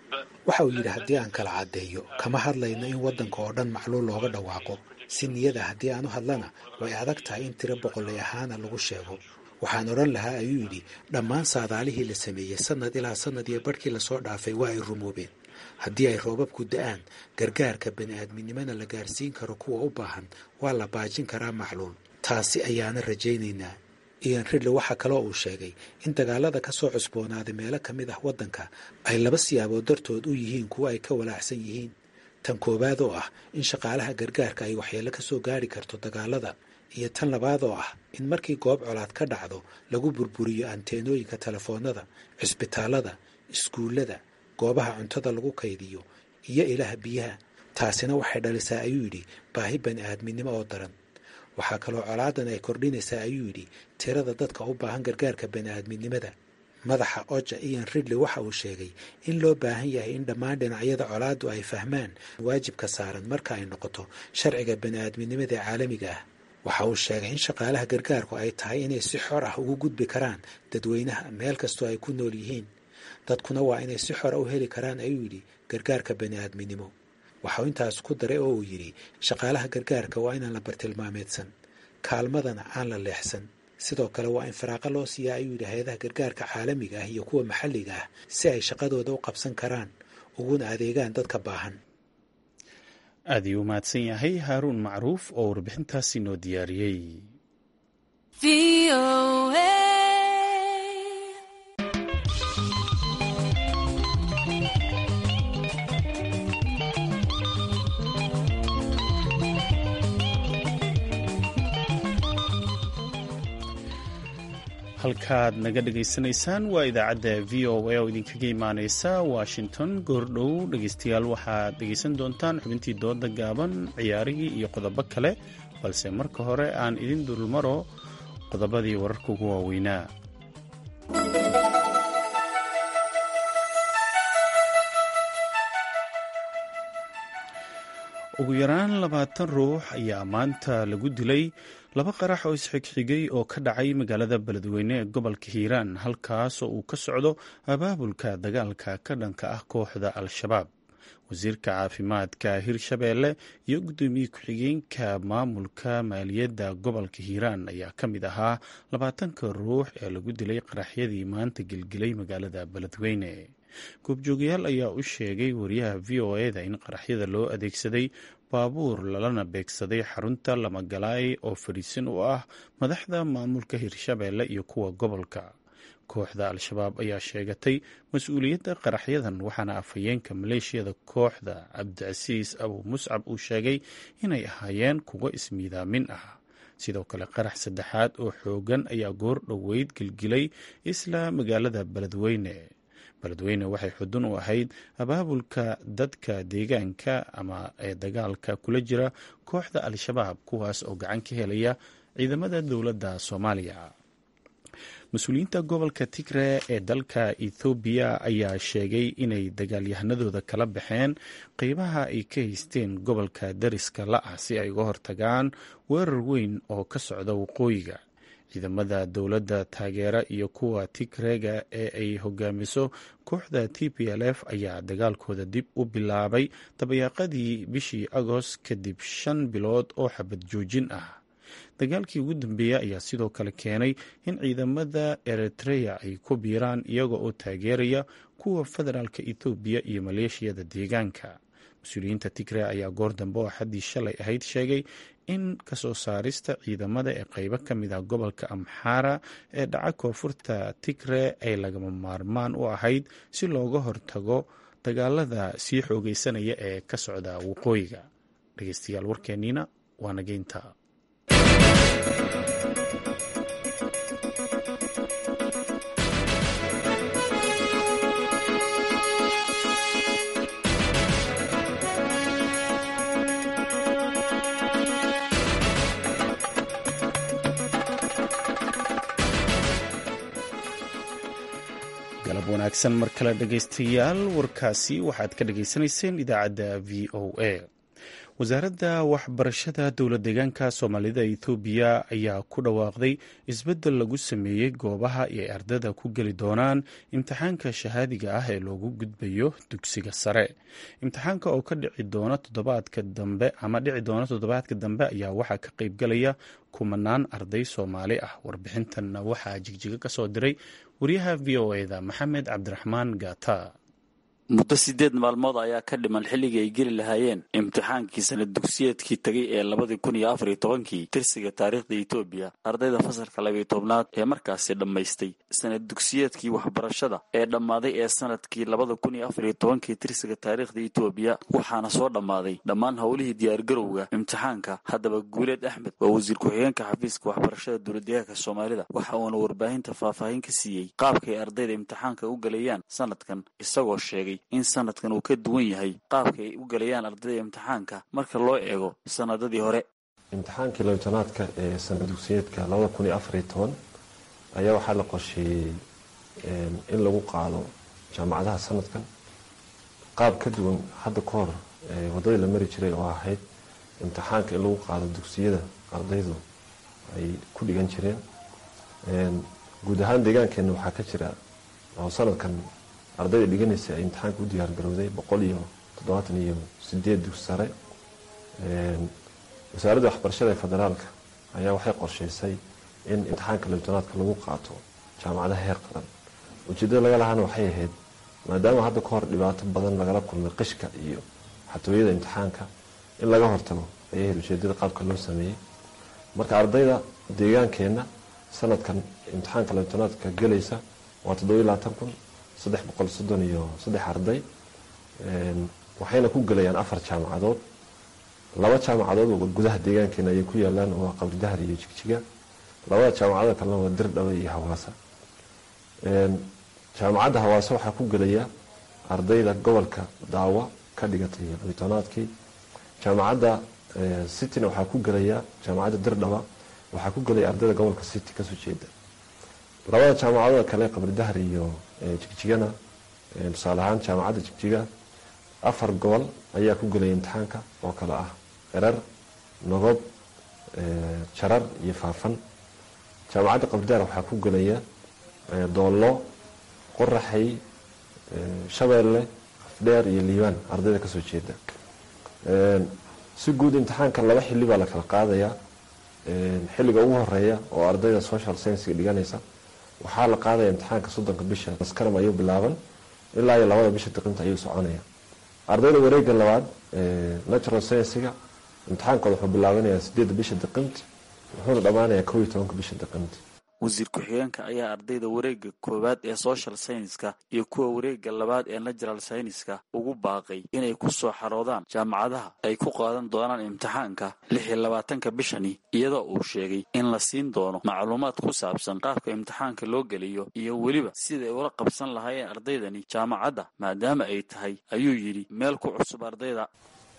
waxa uu yidhi haddii aan kala caddeeyo kama hadlayno in waddanka oo dhan macluul looga dhawaaqo si niyada haddii aan u hadlana way adag tahay in tiro boqolay ahaana lagu sheego waxaan odhan lahaa ayuu yidhi dhammaan saadaalihii la sameeyey sannad ilaa sannad iyo barhkii lasoo dhaafay waa ay rumoobeen haddii ay roobabku da-aan gargaarka bani-aadminimona la gaarsiin karo kuwa u baahan waa la baajin karaa macluul taasi ayaana rajaynaynaa ian ridley waxaa kaloo uu sheegay in dagaalada ka soo cusboonaaday meelo ka mid ah waddanka ay laba siyaabood dartood u yihiin kuwo ay ka walaacsan yihiin tan koowaad oo ah in shaqaalaha gargaarka ay waxyeello ka soo gaari karto dagaalada iyo tan labaad oo ah in markii goob colaad ka dhacdo lagu burburiyo anteenooyinka telefoonada cisbitaalada iskuullada goobaha cuntada lagu kaydiyo iyo ilaha biyaha taasina waxay dhalisaa ayuu yidhi baahi bani aadminimo oo daran waxaa kaloo colaadan ay kordhinaysaa ayuu yidhi tirada dadka u baahan gargaarka bani aadminimada madaxa oja ian ridley waxa uu sheegay in loo baahan yahay in dhammaan dhinacyada colaaddu ay fahmaan waajibka saaran marka ay noqoto sharciga bani aadminimada ee caalamiga ah waxa uu sheegay in shaqaalaha gargaarku ay tahay inay si xor ah ugu gudbi karaan dadweynaha meel kastoo ay ku nool yihiin dadkuna waa inay si xora u heli karaan ayuu yidhi gargaarka bani aadminimo waxauu intaas ku daray oo uu yidhi shaqaalaha gargaarka waa inaan la bartilmaameedsan kaalmadana aan la leexsan sidoo kale waa in faraaqo loo siiyaa ayuu yidhi hay-adaha gargaarka caalamiga ah iyo kuwa maxalliga ah si ay shaqadooda u qabsan karaan uguna adeegaan dadka baahan aad ayuu u mahadsan yahay haaruun macruuf oo warbixintaasi noo diyaariyey halkaad naga dhegaysanaysaan waa idaacadda v o a oo idinkaga imaaneysa washington goordhow dhegeystayaal waxaad dhegeysan doontaan xubintii dooda gaaban ciyaarihii iyo qodobo kale balse marka hore aan idin dulmaro qodobadii wararka ugu waaweynaa ugu yaraan labaatan ruux ayaa maanta lagu dilay laba qarax oo isxigxigay oo ka dhacay magaalada beledweyne ee gobolka hiiraan halkaas oo uu ka socdo abaabulka dagaalka ka dhanka ah kooxda al-shabaab wasiirka caafimaadka hirshabeelle iyo guddoomiye ku-xigeenka maamulka maaliyadda gobolka hiiraan ayaa ka mid ahaa labaatanka ruux ee lagu dilay qaraxyadii maanta gelgelay magaalada beledweyne goobjoogayaal ayaa u sheegay wariyaha v o e da in qaraxyada loo adeegsaday baabuur lalana beegsaday xarunta lamagalaay oo fadhiisan u ah madaxda maamulka hirshabeelle iyo kuwa gobolka kooxda al-shabaab ayaa sheegatay mas-uuliyadda qaraxyadan waxaana afhayeenka maleeshiyada kooxda cabdicasiis abu muscab uu sheegay inay ahaayeen kuwo ismiidaamin ah sidoo kale qarax saddexaad oo xoogan ayaa goor dhoweyd gelgilay isla magaalada beledweyne beledweyne waxay xudun u ahayd abaabulka dadka deegaanka ama ee dagaalka kula jira kooxda al-shabaab kuwaas oo gacan ka helaya ciidamada dowladda soomaaliya mas-uuliyiinta gobolka tigre ee dalka ethoobiya ayaa sheegay inay dagaalyahanadooda kala baxeen qeybaha ay ka haysteen gobolka dariska la ah si ay uga hortagaan weerar weyn oo ka socda waqooyiga ciidamada dowladda taageera iyo kuwa tigrega ee ay hogaamiso kooxda t p l f ayaa dagaalkooda dib u bilaabay dabayaaqadii bishii agost kadib shan bilood oo xabad joojin ah dagaalkii ugu dambeeyey ayaa sidoo kale keenay in ciidamada eritreya ay ku biiraan iyaga oo taageeraya kuwa federaalka ethoobiya iyo maleeshiyada deegaanka mas-uuliyiinta tigre ayaa goor dambe oo xaddii shalay ahayd sheegay in kasoo saarista ciidamada ee qeybo ka mid ah gobolka amxaara ee dhaca koonfurta tigre ay lagama maarmaan u ahayd si looga hortago dagaalada sii xoogeysanaya ee ka socda waqooyiga dhegeystayaal warkeeniina waa nageynta galab wanaagsan mar kale dhegaystayaal warkaasi waxaad ka dhagaysanayseen idaacadda v o a wasaaradda waxbarashada dowlad deegaanka soomaalida ethoobiya ayaa ku dhawaaqday isbeddel lagu sameeyey goobaha ay ardada ku geli doonaan imtixaanka shahaadiga ah ee loogu gudbayo dugsiga sare imtixaanka oo ka dhici doona toddobaadka dambe ama dhici doona toddobaadka dambe ayaa waxaa ka qaybgalaya kumanaan arday soomaali ah warbixintanna waxaa jigjiga ka soo diray wariyaha v o eda maxamed cabdiraxmaan gaata muddo sideed maalmood ayaa ka dhiman xilligii ay geli lahaayeen imtixaankii sanad dugsiyeedkii tegay ee labadii kun iyo afariyo tobankii tirsiga taariikhda etoobiya ardayda fasalka labiyo tobnaad ee markaasi dhammaystay sanad dugsiyeedkii waxbarashada ee dhammaaday ee sanadkii labada kun iyo afariyo tobankii tirsiga taariikhda etoobiya waxaana soo dhammaaday dhammaan howlihii diyaargarowga imtixaanka haddaba guuleed axmed waa wasiir ku-xigeenka xafiiska waxbarashada dowladdeegaanka soomaalida waxa uuna warbaahinta faahfaahin ka siiyey qaabka ay ardayda imtixaanka u galayaan sanadkan isagoo sheegay in sanadkan uu ka duwan yahay qaabka ay u galayaan ardayda imtixaanka marka loo eego sanadadii hore imtixaankii labitanaadka ee sanad dugsiyeedka labada kun iyo afariyo toban ayaa waxaa la qorsheeyey in lagu qaado jaamacadaha sanadkan qaab ka duwan hadda ka hor waddadii la mari jiray oo ahayd imtixaanka in lagu qaado dugsiyada ardaydu ay ku dhigan jireen guud ahaan deegaankeenna waxaa ka jira oo sanadkan ardayda dhiganaysa ay imtixaanka u diyaar garowday boqol iyo toddobaatan iyo sideed dugsi sare wasaaradda waxbarashada ee federaalka ayaa waxay qorshaysay in imtixaanka labitanaadka lagu qaato jaamacadaha heer qaran ujeeddada laga lahaana waxay ahayd maadaama hadda ka hor dhibaato badan lagala kulmay qishka iyo xatooyada imtixaanka in laga hortago ayay ahayd ujeedada qaabka loo sameeyey marka ardayda deegaankeenna sanadkan imtixaanka labitanaadka gelaysa waa toddoba iyo labaatan kun saddex boqol soddon iyo saddex arday waxayna ku gelayaan afar jaamacadood laba jaamacadood oo gudaha deegaankeena ayay ku yaalaan oo qabri dahar iyo jigjiga labada jaamacada kalena waa dirdhabe iyo hawaasa jaamacadda hawaasa waxaa ku gelaya ardayda gobolka daawa ka dhigatay labitanaadkii jaamacadda cityna waxaa ku gelaya jaamacadda dirdhaba waxaa ku gelaya ardayda gobolka city kasoo jeeda labada jaamacadooda kale qabri dahar iyo jigjigana tusaale ahaan jaamacadda jigjiga afar gobol ayaa ku gelaya imtixaanka oo kale ah erar nogob jarar iyo faafan jaamacadda qabridahar waxaa ku gelaya doollo qoraxay shabeelle afdheer iyo liibaan ardayda kasoo jeeda si guud imtixaanka laba xili baa la kala qaadayaa xilliga ugu horeeya oo ardayda social sciensiga dhiganaysa waxaa la qaadaya imtixaanka soddonka bisha maskaram ayuu bilaaban ilaa iyo labada bisha diqinta ayuu soconaya ardayda wareega labaad natural sciensiga imtixaankooda wuxuu bilaabanayaa sideedda bisha diqinti wuxuuna dhammaanayaa kow iyo tobanka bisha diqinti wasiir ku-xigeenka ayaa ardayda wareega koowaad ee social scienska iyo kuwa wareega labaad ee natural scienska ugu baaqay inay ku soo xaroodaan jaamacadaha ay ku qaadan doonaan imtixaanka lix iyo labaatanka bishani iyadoo uu sheegay in la siin doono macluumaad ku saabsan qaabka imtixaanka loo geliyo iyo weliba siday ula qabsan lahaayeen ardaydani jaamacadda maadaama ay tahay ayuu yidhi meel ku cusub ardayda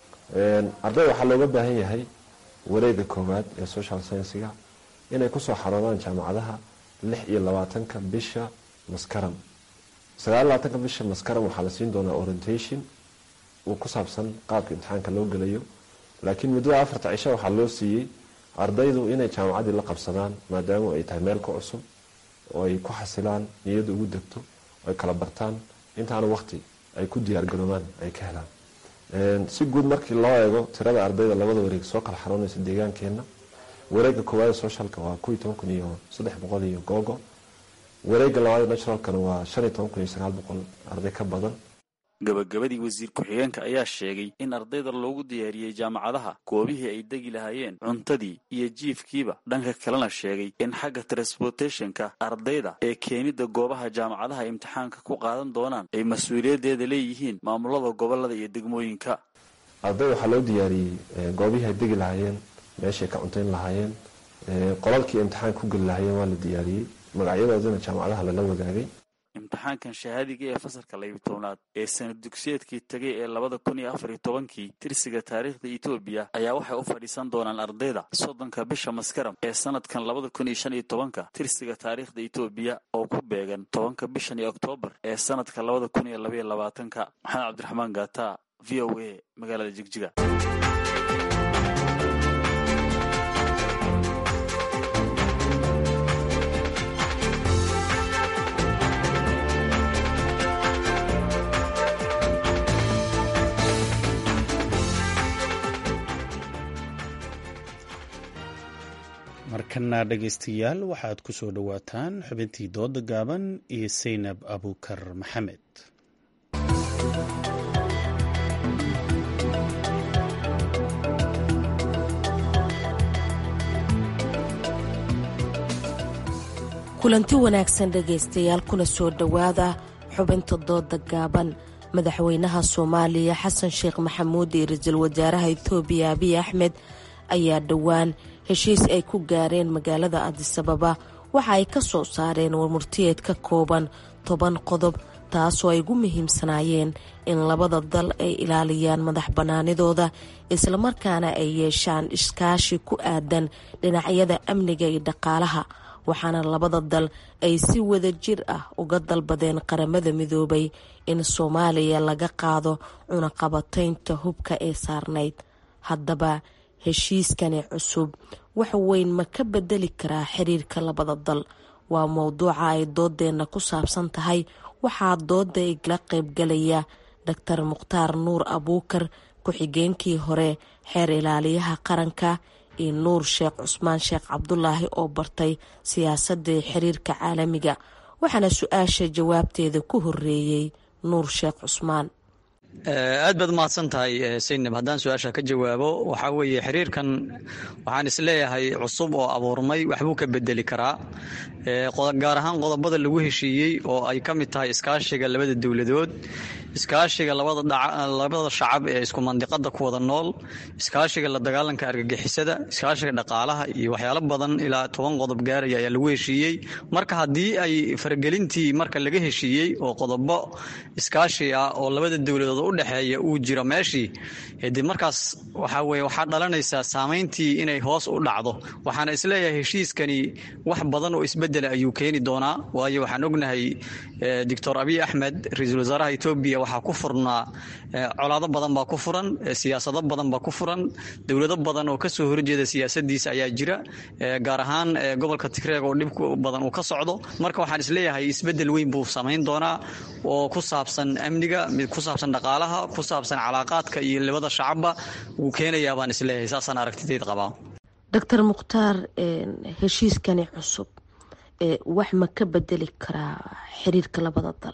ardayda waxaa looga baahan yahay wareega koowaad ee social sciensiga inay kusoo xaroodaan jaamacadaha lix iyo labaatanka bisha maskaram sagaal iyo labaatanka bisha maskaram waxaa la siin doonaa orientation uu ku saabsan qaabka imtixaanka loo gelayo laakiin muddada afarta cisho waxaa loo siiyey ardaydu inay jaamacaddii la qabsadaan maadaama ay tahay meel ka cusub oo ay ku xasilaan niyadda ugu degto oo ay kala bartaan intaana waqti ay ku diyaargaroobaan ay ka helaan si guud markii loo eego tirada ardayda labada wareeg soo kala xaroonaysa deegaankeenna wareega koowaad socialka waa ko iyo toban kun iyo saddex boqol iyo googo wareega labaad naturalkana waa shan iyo toban kun iyo sagaal boqol arday ka badan gabagabadii wasiir ku-xigeenka ayaa sheegay in ardayda loogu diyaariyey jaamacadaha goobihii ay degi lahaayeen cuntadii iyo jiifkiiba dhanka kalena sheegay in xagga transportationka ardayda ee keenidda goobaha jaamacadaha imtixaanka ku qaadan doonaan ay mas-uuliyaddeeda leeyihiin maamulada gobolada iyo degmooyinka ardayda waxaa loo diyaariyey goobihii ay degi lahaayeen meeshay ka cuntayn lahaayeen qolalkii imtixaan ku geli lahaayeen waa la diyaariyey magacyadoodina jaamacadaha lala wadaagay imtixaankan shahaadiga ee fasalka labiyo tobnaad ee sanad dugsiyeedkii tegay ee labada kun iyo afar iyo tobankii tirsiga taariikhda etoobiya ayaa waxay u fadhiisan doonaan ardayda soddonka bisha maskaram ee sanadkan labada kun iyo shan iyo tobanka tirsiga taariikhda etoobiya oo ku beegan tobanka bishan iyo oktoobar ee sanadka labada kun iyo labaiyo labaatanka maxamed cabdiraxmaan gaata v o a magaalada jigjiga markana dhegaystayaal waxaad ku soo dhowaataan xubintii dooda gaaban iyo saynab abukar maxamed kulanti wanaagsan dhegaystayaal kuna soo dhowaada xubinta dooda gaaban madaxweynaha soomaaliya xasan sheekh maxamuud iyo ra-iisul wasaaraha etoobiya abiy axmed ayaa dhowaan heshiis ay ku gaareen magaalada adisababa waxa ay ka soo saareen warmurtiyeed ka kooban toban qodob taasoo ay ugu muhiimsanaayeen in labada dal ay ilaaliyaan madax bannaanidooda islamarkaana ay yeeshaan iskaashi ku aadan dhinacyada amniga iyo dhaqaalaha waxaana labada dal ay si wada jir ah uga dalbadeen qaramada midoobay in soomaaliya laga qaado cunaqabataynta hubka ee saarnayd haddaba heshiiskani cusub wax weyn ma ka bedeli karaa xiriirka labada dal waa mowduuca ay doodeenna ku saabsan tahay waxaa dooda igla qaybgalaya doctor mukhtaar nuur abuukar ku-xigeenkii hore xeer ilaaliyaha qaranka iyo nuur sheekh cusmaan sheekh cabdulaahi oo bartay siyaasadii xiriirka caalamiga waxaana su-aasha jawaabteeda ku horeeyey nuur sheekh cusmaan aad baad umahadsan tahay saynab haddaan su-aasha ka jawaabo waxaa weeye xiriirkan waxaan isleeyahay cusub oo abuurmay waxbuu ka bedeli karaa gaar ahaan qodobada lagu heshiiyey oo ay ka mid tahay iskaashiga labada dowladood iskaashiga labada shacab ee isku mandiqada ku wada nool iskaashiga la dagaalanka argagixisada iskaashiga dhaqaalaha iyo waxyaalo badan ilaa toban qodob gaaraya ayaa lagu heshiiyey marka haddii ay faragelintii marka laga heshiiyey oo qodobo iskaashi ah oo labada dowladood u dhexeeya uu jiro meeshii de markaas waxaa weye waxaa dhalanaysaa saameyntii inay hoos u dhacdo waxaana isleeyahay heshiiskani wax badan oo isbedela ayuu keeni doonaa waayo waxaan ognahay doctor abiy axmed ra-iisul wasaaraha etoobiya waxaa ku furnaa colaado badan baa ku furan siyaasado badan baa ku furan dowlado badan oo kasoo horjeeda siyaasadiisa ayaa jira gaar ahaan gobolka tigreeg oo dhib badan uu ka socdo marka waxaan isleeyahay isbedel weyn buu samayn doonaa oo ku saabsan amniga ku saabsan dhaqaalaha ku saabsan calaaqaadka iyo labada shacabba wuu keenayaa baan isleeyahay saasaan aragtideed qabaa doctor mukhtaar heshiiskani cusub wax ma ka bedeli karaa xiriirka labada dal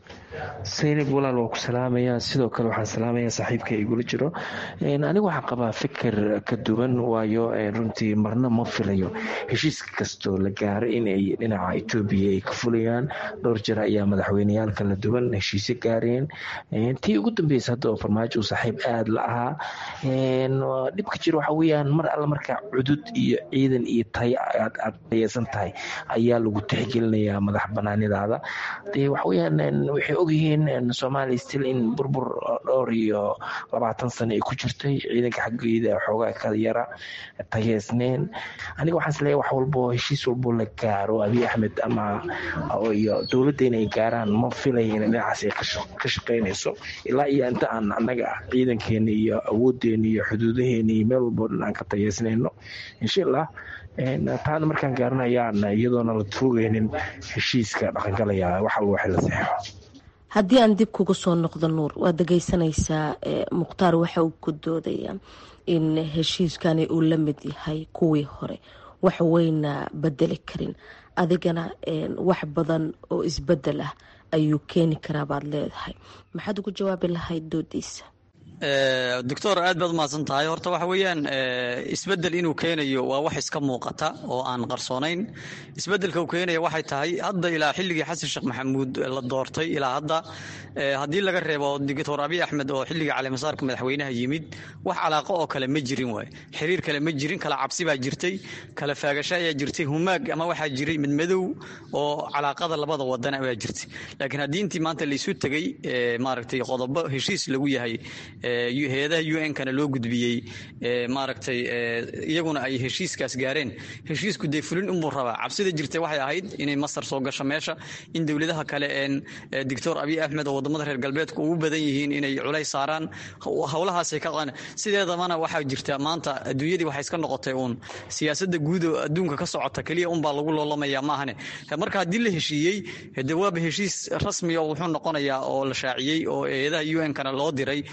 saynab walaal waa ku salaamayaa sidoo kale waxaan salaamayaa saaxiibka igula jiro anigu waxaan qabaa fikir ka duwan waayo runtii marna ma filayo heshiis kastoo la gaaro inay dhinaca etoobiya ay ka fulayaan dhowr jir ayaa madaxweyneyaal kala duwan heshiisyo gaareen tii ugu dambeysa hadda oo farmaajo uu saaxiib aada la ahaa dhibka jir waxa weyaan mar alle markaa cudud iyo ciidan iyo tay aad tayeysan tahay ayaa lagu tixgelinayaa madax banaanidaada de waxaweyaan waxay ogyihiin soomaaliya stil in burbur dhowr iyo labaatan sano ay ku jirtay ciidanka xaggeeda xoogaa ka yara tayeysneen aniga waxaan isleeyahay wax walbo heshiis walbo la gaaro abiy axmed ama iyo dowladda inay gaaraan ma filaya in dhinacaas ay ka shaqeynayso ilaa iyo inta aan annaga ciidankeena iyo awooddeena iyo xuduudaheena iyo meel walbo dhan aan ka tayeysnayno insha allah taana markaan gaaranayaan iyadoona la tuugaynin heshiiska dhaqangalaya wax alba waxay la saxeixo haddii aan dib kuga soo noqdo nuur waad dhegeysanaysaa mukhtaar waxa uu ku doodaya in heshiiskani uu la mid yahay kuwii hore wax weyna bedeli karin adigana wax badan oo isbedel ah ayuu keeni karaa baad leedahay maxaad ugu jawaabi lahayd doodiisa doctor aad baad umahadsan tahay horta waxa weeyaan isbedel inuu keenayo waa wax iska muuqata oo aan qarsoonayn isbedelka uu keenaya waxay tahay hadda ilaa xilligii xasan sheekh maxamuud la doortay ilaa hadda haddii laga reebo doctor abiy axmed oo xilligii caleemasaarka madaxweynaha yimid wax calaaqo oo kale ma jirin waay xiriir kale ma jirin kala cabsi baa jirtay kala faagasho ayaa jirtay humaag ama waxaa jiray midmadow oo calaaqada labada wadan ayaa jirtay laakiin haddii intii maanta laysu tegey maaragtay qodobo heshiis lagu yahay hay-adaha u n kana loo gudbiyey maaragtay iyaguna ay heshiiskaas gaareen heshiisku dee fulin unbuu rabaa cabsida jirta waxay ahayd inay masar soo gasho meesha in dowladaha kale een doctor abiy axmed oo wadamada reer galbeedka ugu badan yihiin inay culays saaraan howlahaasay ka qan sideedabana waxaa jirta maanta adduunyadii waxay iska noqotay uun siyaasada guud oo adduunka ka socota keliya unbaa lagu loolamaya maahane marka haddii la heshiiyey de waaba heshiis rasmi oo wuxuu noqonayaa oo la shaaciyey oo hay-adaha u n kana loo diray wuxuu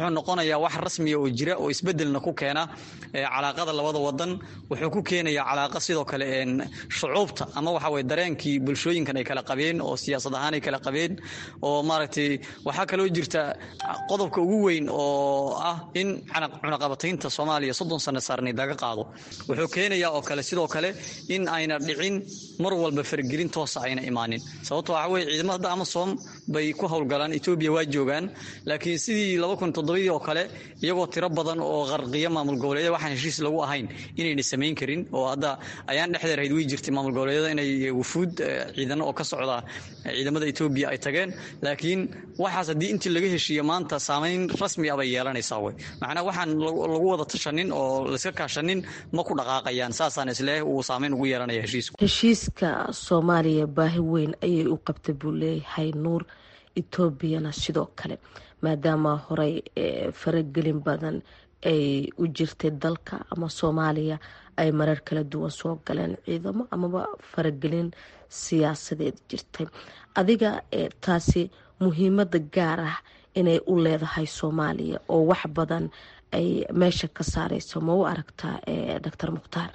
wuxuu noqonayaa wax rasmiya oo jira oo isbedelna ku keena calaaqada labada wadan wuxuu ku keenayaa calaaqa sidoo kale shucuubta ama waxa weye dareenkii bulshooyinkan ay kala qabeen oo siyaasad ahaan ay kala qabeen oo maaragtay waxaa kaloo jirta qodobka ugu weyn oo ah in cunaqabataynta soomaaliya soddon sano saarnayd laga qaado wuxuu keenayaa oo kale sidoo kale in ayna dhicin mar walba fargelin toosa ayna imaanin sababto waxa weye ciidamada hadda amasom bay ku howlgalaan etoobiya waa joogaan laakiin sidii laba kun toddobadii oo kale iyagoo tiro badan oo qarqiya maamul goboleedyada waxaan heshiis lagu ahayn inayna samayn karin oo hadda ayaan dhexdeer hayd way jirtay maamul goboleedyada inay wufuud ciidano oo ka socda ciidamada etoobiya ay tageen laakiin waxaas haddii intii laga heshiiyo maanta saamayn rasmi ah bay yeelanaysaa wey macnaa waxaan lagu wada tashanin oo layska kaashanin ma ku dhaqaaqayaan saasaan isleeh uu saamayn ugu yeelanaya heshiisku heshiiska soomaaliya baahi weyn ayay u qabta buu leeyahay nuur etoobiyana sidoo kale maadaama horey faragelin badan ay u jirtay dalka ama soomaaliya ay marar kala duwan soo galeen ciidamo amaba faragelin siyaasadeed jirtay adiga taasi muhiimada gaar ah inay u leedahay soomaaliya oo wax badan ay meesha ka saareyso ma u aragtaa doctor mukhtaar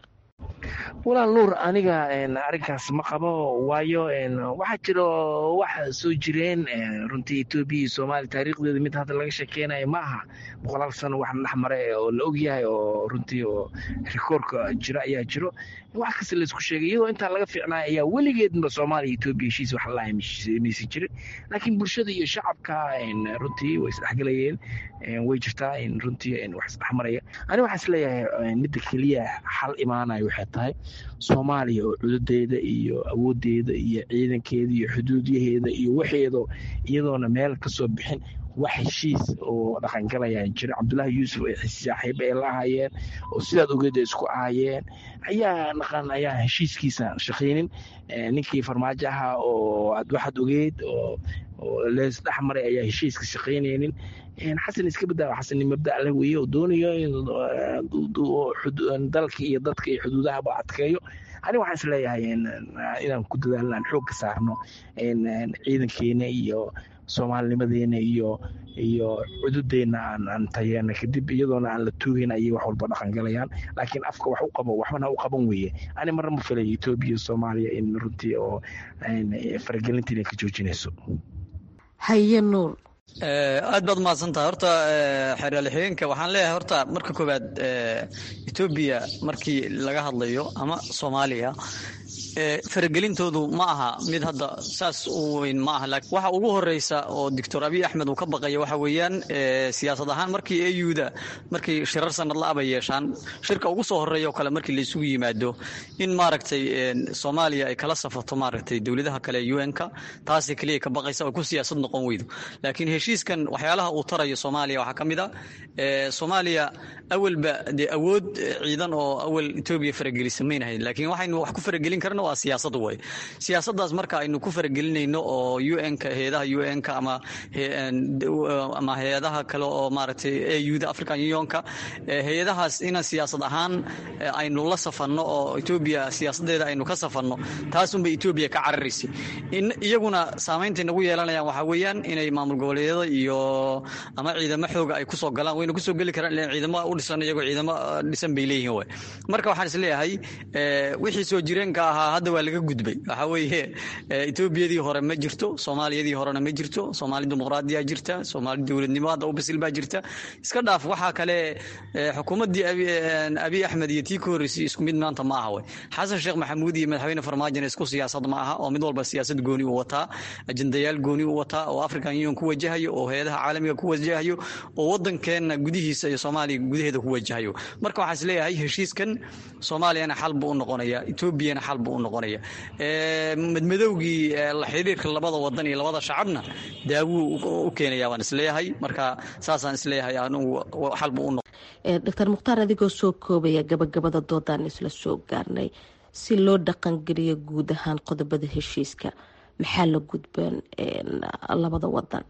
walaal nuur aniga arrinkaas ma qabo waayo waxaa jiro wax soo jireen runtii etoobiya iyo soomaaliya taariikhdeeda mid hadda laga sheekeynayo ma aha boqolaal sano wax dhex mare oo la ogyahay oo runtii oo rikoorka jira ayaa jiro wax kasta laysku sheegay iyadoo intaa laga fiicnaya ayaa weligeedba soomaaliya etoobiya heshiis wax lahay maysan jirin laakiin bulshada iyo shacabka runtii way isdhexgelayeen way jirtaa runtii wax isdhexmaraya ani waxaan isleeyahay midda keliya xal imaanayo waxay tahay soomaaliya oo cududeeda iyo awoodeeda iyo ciidankeeda iyo xuduudyaheeda iyo waxeedo iyadoona meel kasoo bixin wax heshiis oo dhaqangalayaan jira cabdullaahi yuusuf ay saaxiib ay la ahayeen oo sidaad ogeed ay isku ahayeen ayaa dhaqan ayaa heshiiskiisa shaqaynin ninkii farmaajo ahaa oo waxaad ogeed oo lees dhex maray ayaa heshiiska shaqaynaynin xasan iska badaa xasan mabda leh weeye oo doonayo in dalka iyo dadka iyo xuduudahaba adkeeyo ani waxaan isleeyahay inaan ku dadaalno aan xoog ka saarno ciidankeena iyo soomaalinimadeena iyo iyo cududeenna aan aan tayeena kadib iyadoona aan la tuugayna ayay wax walba dhaqangalayaan laakiin afka wax u qabo waxbana u qaban weeye ani marna ma filay etoobiya soomaaliya in runtii oo faragelinta inay ka joojinayso haye nuur aad baad umahadsantahay horta xeeraalixigeenka waxaan leeyahay horta marka koowaad etoobiya markii laga hadlayo ama soomaaliya faragelintoodu ma aha mid hadda saas u weyn ma aha laakiin waxa ugu horeysa oo doctor abiy axmed uu ka baqaya waxa weeyaan siyaasad ahaan markii auda markay shirar sanad la aba yeeshaan shirka ugu soo horeeya oo kale markii la isugu yimaado in maaragtay soomaaliya ay kala safato maaragtay dowladaha kale ee un-ka taasi keliya ka baqaysa oo ku siyaasad noqon weydo laakiin heshiiskan waxyaalaha uu tarayo soomaaliya waxaa ka mid a soomaaliya awalba dee awood ciidan oo awal etoobiya faragelisa maynahayn laakiin waxaynu wax ku faragelin karna waa siyaasad way siyaasadaas marka aynu ku faragelinayno oo un-ka hay-adaha un-ka ama ama hay-adaha kale oo maaragtay auda african unionka hay-adahaas inaan siyaasad ahaan aynu la safanno oo etoobiya siyaasadeeda aynu ka safanno taasunbay etoobiya ka cararaysay iyaguna saameyntay nagu yeelanayaan waxaa weeyaan inay maamul goboleedyada iyo ama ciidamo xooga ay kusoo galaan wayna kusoo geli karaan ilan ciidamo u dhisan iyagoo ciidamo dhisan bay leeyihiin way marka waxaan isleeyahay wixii soo jireenka ahaa hadda waa laga gudbay waxaa weeye etoobiyadii hore ma jirto soomaaliyadii horena ma jirto soomaali dimuqraadiyaa jirta soomaali dowladnimo hadda u bisil baa jirta iska dhaaf waxaa kale xukuumaddii abiy axmed iyo tii ka horreysay isku mid maanta ma aha wey xasan sheekh maxamuud iyo madaxweyne farmaajona isku siyaasad ma aha oo mid walba siyaasad gooni u wataa ajendayaal gooni u wataa oo african union ku wajahayo oo hay-adaha caalamiga ku wajahayo oo waddankeenna gudihiisa iyo soomaaliya gudaheeda ku wajahayo marka waxaan isleeyahay heshiiskan soomaaliyana xal buu u noqonaya etoobiyana xal buu u noqonaya madmadowgii xiriirka labada wadan iyo labada shacabna daawuu u keenaya waan isleeyahay marka saasaan isleeyahay anugu xal buu u noqon doctor mukhtaar adigoo soo koobaya gabagabada doodaan isla soo gaarnay si loo dhaqangeliyo guud ahaan qodobada heshiiska maxaa la gudbeen labada wadan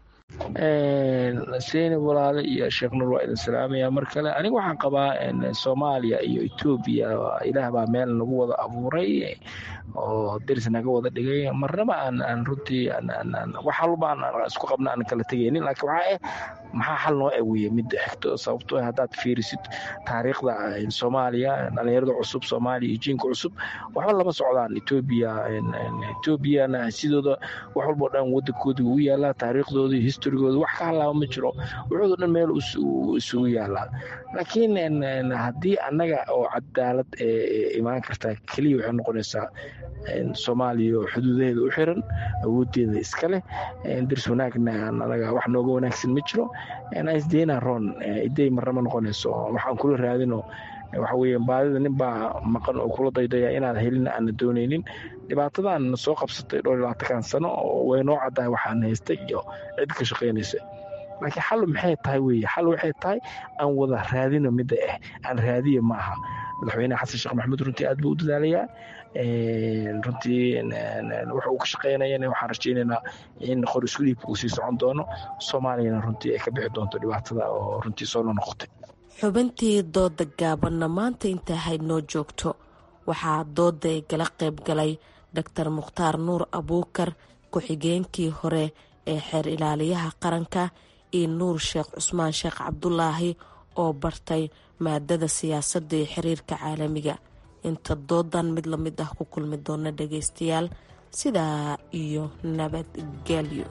seyni walaale iyo sheekh nur waa idin salaamaya mar kale aniga waxaan qabaa soomaaliya iyo etoobiya ilaah baa meel nagu wada abuuray oo deris naga wada dhigay marnaba aan aan runtii wax walba aan isku qabna aan kala tegaynin laakiin waxaa ah maxaa xal noo aweeye midda xigto sababtoo haddaad fiirisid taariikhda soomaaliya dhalinyarada cusub soomaaliya iyo jiinka cusub waxba lama socdaan etoobiya etoobiyana sidooda wax walbao dhan wadankooda u yaalaa taariikhdooda iyo historigooda wax ka halaaba ma jiro wuxuudo dhan meel isugu yaalaa laakiin haddii annaga oo cadaalad imaan kartaa keliya waxay noqonaysaa soomaaliya oo xuduudaheeda u xiran awoodeeda iska leh dirs wanaagna anaga wax nooga wanaagsan ma jiro isdeyna ron iday marnama noqonayso waxaan kula raadino waxa weeye baadida nin baa maqan oo kula daydaya inaad helin aana doonaynin dhibaatadan soo qabsatay dhowr iyo labaatankan sano oo way noo caddahay waxaan haystay iyo cid ka shaqaynaysa laakiin xal maxay tahay weye xal waxay tahay aan wada raadino midda ah aan raadiya ma aha madaxweyne xasan sheekh maxamuud runtii aad buu u dadaalayaa runtii wuxa uu ka shaqaynayana waxaan rajaynaynaa in qor isku dhiibka uu sii socon doono soomaaliyana runtii ay ka bixi doonto dhibaatada oo runtii soo nonoqotay xubintii dooda gaabanna maanta inta ahayd noo joogto waxaa dooda ay gala qayb galay doctor mukhtaar nuur abuukar ku-xigeenkii hore ee xeer ilaaliyaha qaranka iyo nuur sheekh cusmaan sheekh cabdulaahi oo bartay maadada siyaasadda iyo xiriirka caalamiga inta doodan mid la mid ah ku kulmi doona dhagaystayaal sidaa iyo nabadgelyo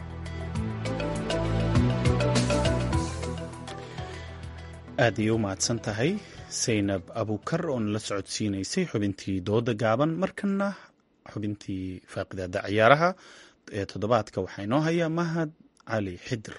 aad ayay u mahadsan tahay saynab abuukar oo nala socodsiinaysay xubintii dooda gaaban markana xubintii faaqidaada ciyaaraha ee toddobaadka waxaa inoo haya mahad cali xidir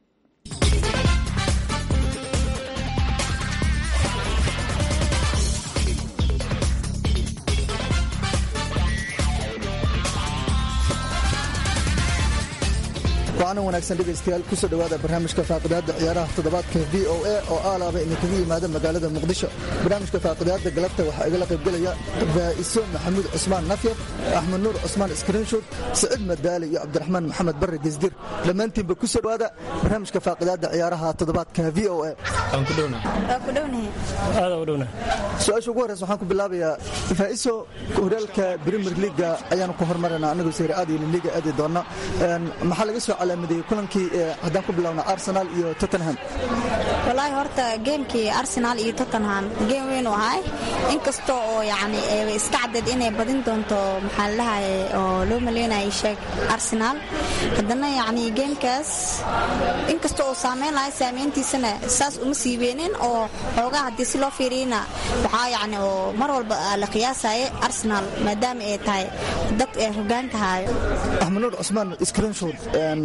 wacanan wanaagsan dhegaystayaal kusoo dhowaada barnaamijka faaqidaadda ciyaaraha toddobaadka v o a oo aalaaba idinkaga yimaada magaalada muqdisho barnaamijka faaqidaadda galabta waxaa igala qaybgelaya raa'iso maxamuud cusmaan nafyar axmed nuur cusmaan iskriinshud saciid madaali iyo cabdiraxmaan maxamed barre gesdir dhammaantiinba kusoo dhowaada barnaamijka faaqidaadda ciyaaraha toddobaadka v o a su-aasha ugu horreysa waxaan ku bilaabayaa raa'iso horyaalka premier leaga ayaanu ku hormarana annagu seyr aad iyo liga aadi doona maxaa laga soo calaamadeeyey kulankii haddaan ku bilowna arsenal iyo tottenham walaahi horta geemkii arsenal iyo tottenham geem weyn u ahay inkasta oo yani iska caddeed inay badin doonto maxaa ladahay oo loo maleynaya sheeg arsenal haddana yani geemkaas inkasta oo saameyn lahay saameyntiisana saas uma sii weenin oo xoogaa haddii si loo fiiriyana waxaa yani oo mar walba la qiyaasaya arsenal maadaama ay tahay dad ee hogaanka haayo axmed nuur cusmaan screenshot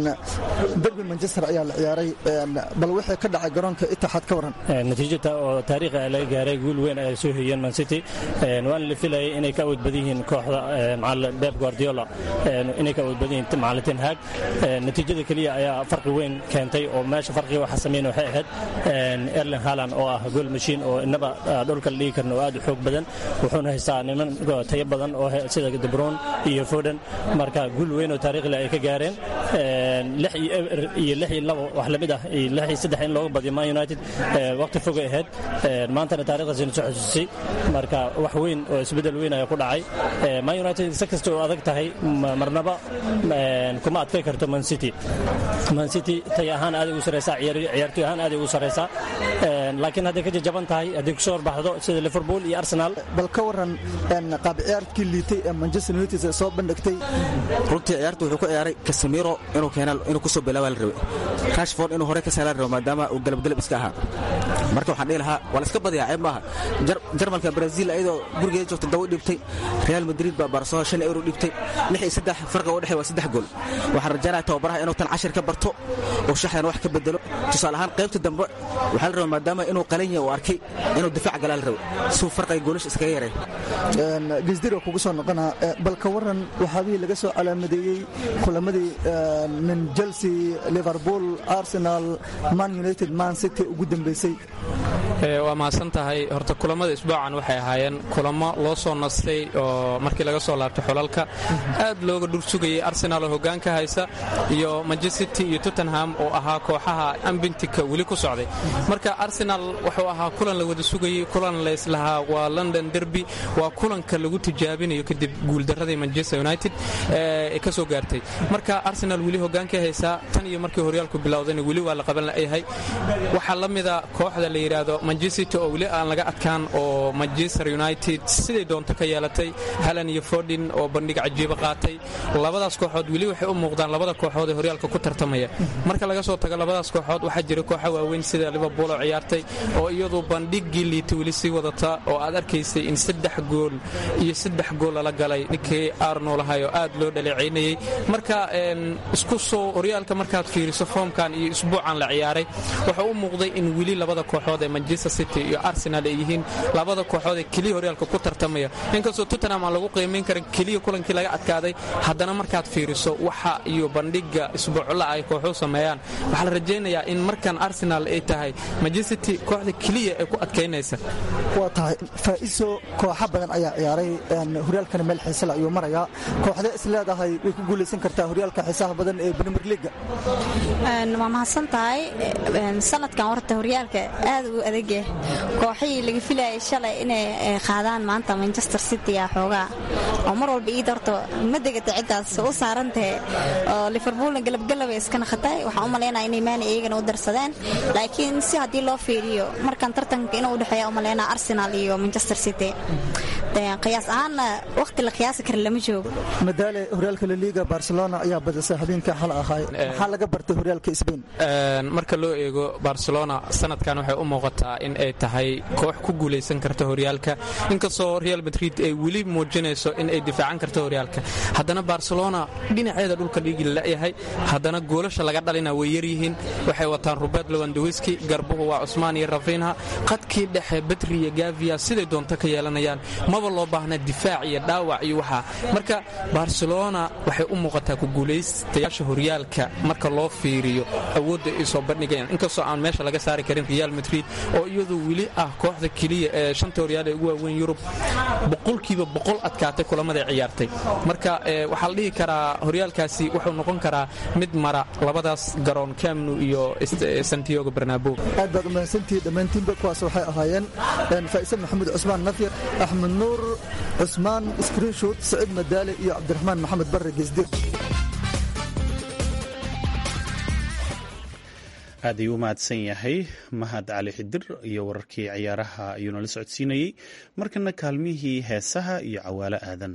derby manchester ayaa la ciyaaray bal wixii ka dhacay garoonka itixaad ka waran natiijada oo taariikhi ah laga gaaray guul weyn ay soo hoyeen man city waana la filayay inay ka awood badan yihiin kooxda macallin Pep Guardiola inay ka awood badan yihiin macallin Ten Hag natiijada kaliya ayaa farqi weyn keentay oo meesha farqiga waxa sameeyay waxay ahayd Erling Haaland oo ah goal machine oo inaba dhulka la dhigi karno aad u xoog badan wuxuuna haystaa niman tayo badan oo sida De Bruyne iyo Foden marka guul weyn oo taariikhi ay ka gaareen lix iyo lix iyo labo wax lamid ah iyo lix iyo saddex in looga badiyo Man United waqti fog ay ahayd maantana taariikhdaasina soo xasuusay marka wax weyn oo isbedel weyn ayaa ku dhacay Man United si kasta oo adag tahay marnaba kuma adkay karto Man City Man City tay ahaan aad ugu sareysaa ciyaartoy ahaan aad ugu sareysaa laakiin hadday ka jajaban tahay hadday kusoo horbaxdo sida Liverpool iyo Arsenal bal ka waran qaab ciyaarkii liitay ee Manchester United ay soo bandhigtay runtii ciyaartu wuxuu ku ciyaaray Casemiro inuu keena inuu kusoo bilaabo la rabay Rashford inuu hore ka saalaan rabo maadaama uu galab galab iska ahaa marka waxaan dhihi lahaa waa la iska badiyaa ceeb maaha jarmalka Brazil ayadoo gurigeeda joogta dawo dhibtay Real Madrid baa Barcelona shan euro dhibtay lix iyo saddex farqa u dhexeeya waa saddex gool waxaan rajaynayaa tababaraha inuu tan cashir ka barto oo shaxdan wax ka bedelo tusaale ahaan qaybta dambe waxaa la rabaa maadaama inuu qalan yahay uu arkay inuu difaac galaa la rabo si uu farqiga goolasha iskaga yaray gesdiro kugu soo noqonaa bal ka waran waxaabihii laga soo calaamadeeyey kulamadii min chelsea liverpool arsenal man united man city ugu dambeysay waa mahadsan tahay horta kulamada isbuucan waxay ahaayeen kulamo loo soo nastay oo markii laga soo laabtay xulalka aad looga dhursugayay arsenal oo hogaanka haysa iyo manchester city iyo tottenham oo ahaa kooxaha ambintika weli ku socday marka arsenal wuxuu ahaa kulan la wada sugayey kulan layslahaa waa london derby waa kulanka lagu tijaabinayo kadib guuldaradii manchester united ee ka soo gaartay marka arsenal weli hogaankay haysaa tan iyo markii horyaalku bilowdayna weli waa la qaban la'yahay waxaa la mida kooxda la yidhaahdo manchester oo weli aan laga adkaan oo manchester united siday doonto ka yeelatay halan iyo fordin oo bandhig cajiiba qaatay labadaas kooxood weli waxay u muuqdaan labada kooxood ee horyaalka ku tartamaya marka laga soo tago labadaas kooxood waxaa jira kooxa waaweyn sida liverpool oo ciyaartay oo iyadu bandhiggii liita weli sii wadata oo aad arkaysay in saddex gool iyo saddex gool lala galay ninkii arno lahay oo aad loo dhaleecaynayey marka isku soo horyaalka markaad fiiriso foomkan iyo isbuucan la ciyaaray wuxuu u muuqday in weli labada kooxood ee manchester city iyo arsenal ay yihiin labada kooxood ee keliya horyaalka ku tartamaya inkastoo tottenham aan lagu qiimayn karin keliya kulankii laga adkaaday haddana markaad fiiriso waxa iyo bandhigga isbuucla ay kooxuhu sameeyaan waxaa la rajaynayaa in markan arsenal ay tahay manchester city kooxda keliya ee ku adkaynaysa waa tahay faa'iso kooxa badan ayaa ciyaaray horyaalkana meel xiisela ayuu marayaa kooxda is leedahay way ku guulaysan kartaa horyaalka xiisaha badan ee premier leaga waa mahadsan tahay sanadkan horta horyaalka aad u adagah kooxihii laga filayay shalay inay qaadaan maanta manchester city a xoogaa oo mar walba iid horta ma degata ciddaas u saarantahe oo liverpoolna galabgalabay iska naqatay waxaan u malaynaya inay maani iyagana u darsadeen laakiin si haddii loo fiiriyo markan tartanka inuu udhexeeya u malaynaa arsenal iyo manchester city qiyaas ahaanna waqti la qiyaasi kara lama joogo madaale horyaalka laliga barcelona ayaa badisay habeenka xal ahay maxaa laga bartay horyaalka sbain marka loo eego barcelona sanadkan waxay u muuqataa in ay tahay koox ku guulaysan karta horyaalka inkastoo real madrid ay weli muujinayso in ay difaacan karto horyaalka haddana barcelona dhinaceeda dhulka dhiigi lalayahay haddana goolasha laga dhalina way yaryihiin waxay wataan robert lewandowski garbuhu waa cusmaan iyo rafinha qadkii dhexe betri iyo gavia siday doonto ka yeelanayaan maba loo baahna difaac iyo dhaawac iyo waxaa marka barcelona waxay u muuqataa ku guulaystayaasha horyaalka marka loo fiiriyo awoodda ay soo bandhigayaan inkastoo aan meesha laga saari karin real madrid oo iyadu weli ah kooxda keliya ee shanta horyaal ee ugu waaweyn yurub boqolkiiba boqol adkaatay kulamaday ciyaartay marka waxaa la dhihi karaa horyaalkaasi wuxuu noqon karaa mid mara labadaas garoon camnu iyo santiago bernabo aad baad umahadsantihiin dhammaantiinba kuwaas waxay ahaayeen faa'ise maxamuud cusmaan nafyar axmed nuur cusmaan skriinshot saciid madaale iyo cabdiraxmaan maxamed barre geesdir aad ayuu u mahadsan yahay mahad cali xidir iyo wararkii ciyaaraha ayuu nala socodsiinayey markana kaalmihii heesaha iyo cawaalo aadan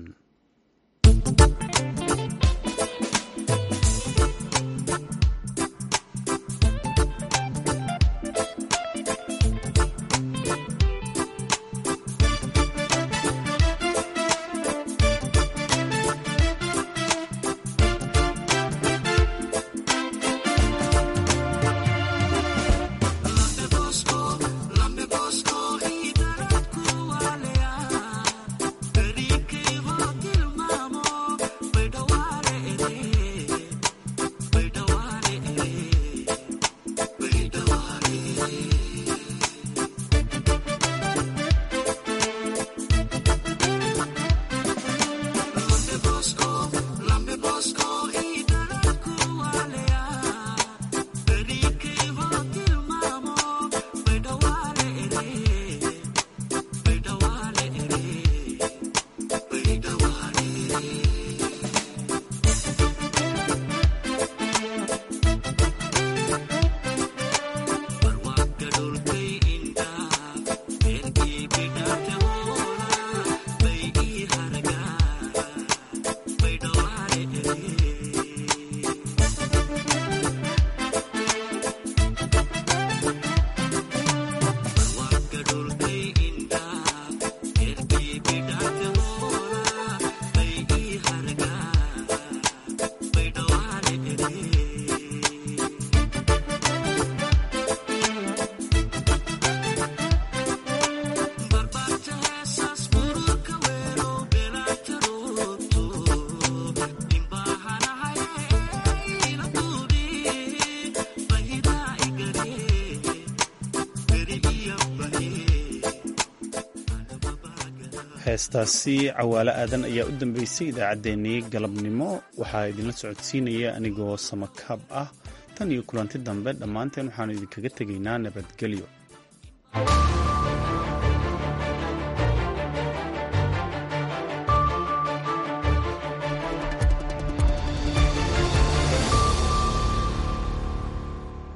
heestaasi cawaalo aadan ayaa u dambeysay idaacaddeenii galabnimo waxaa idinla socodsiinaya anigoo samakaab ah tan iyo kulanti dambe dhammaanteen waxaanu idinkaga tegaynaa nabadgelyo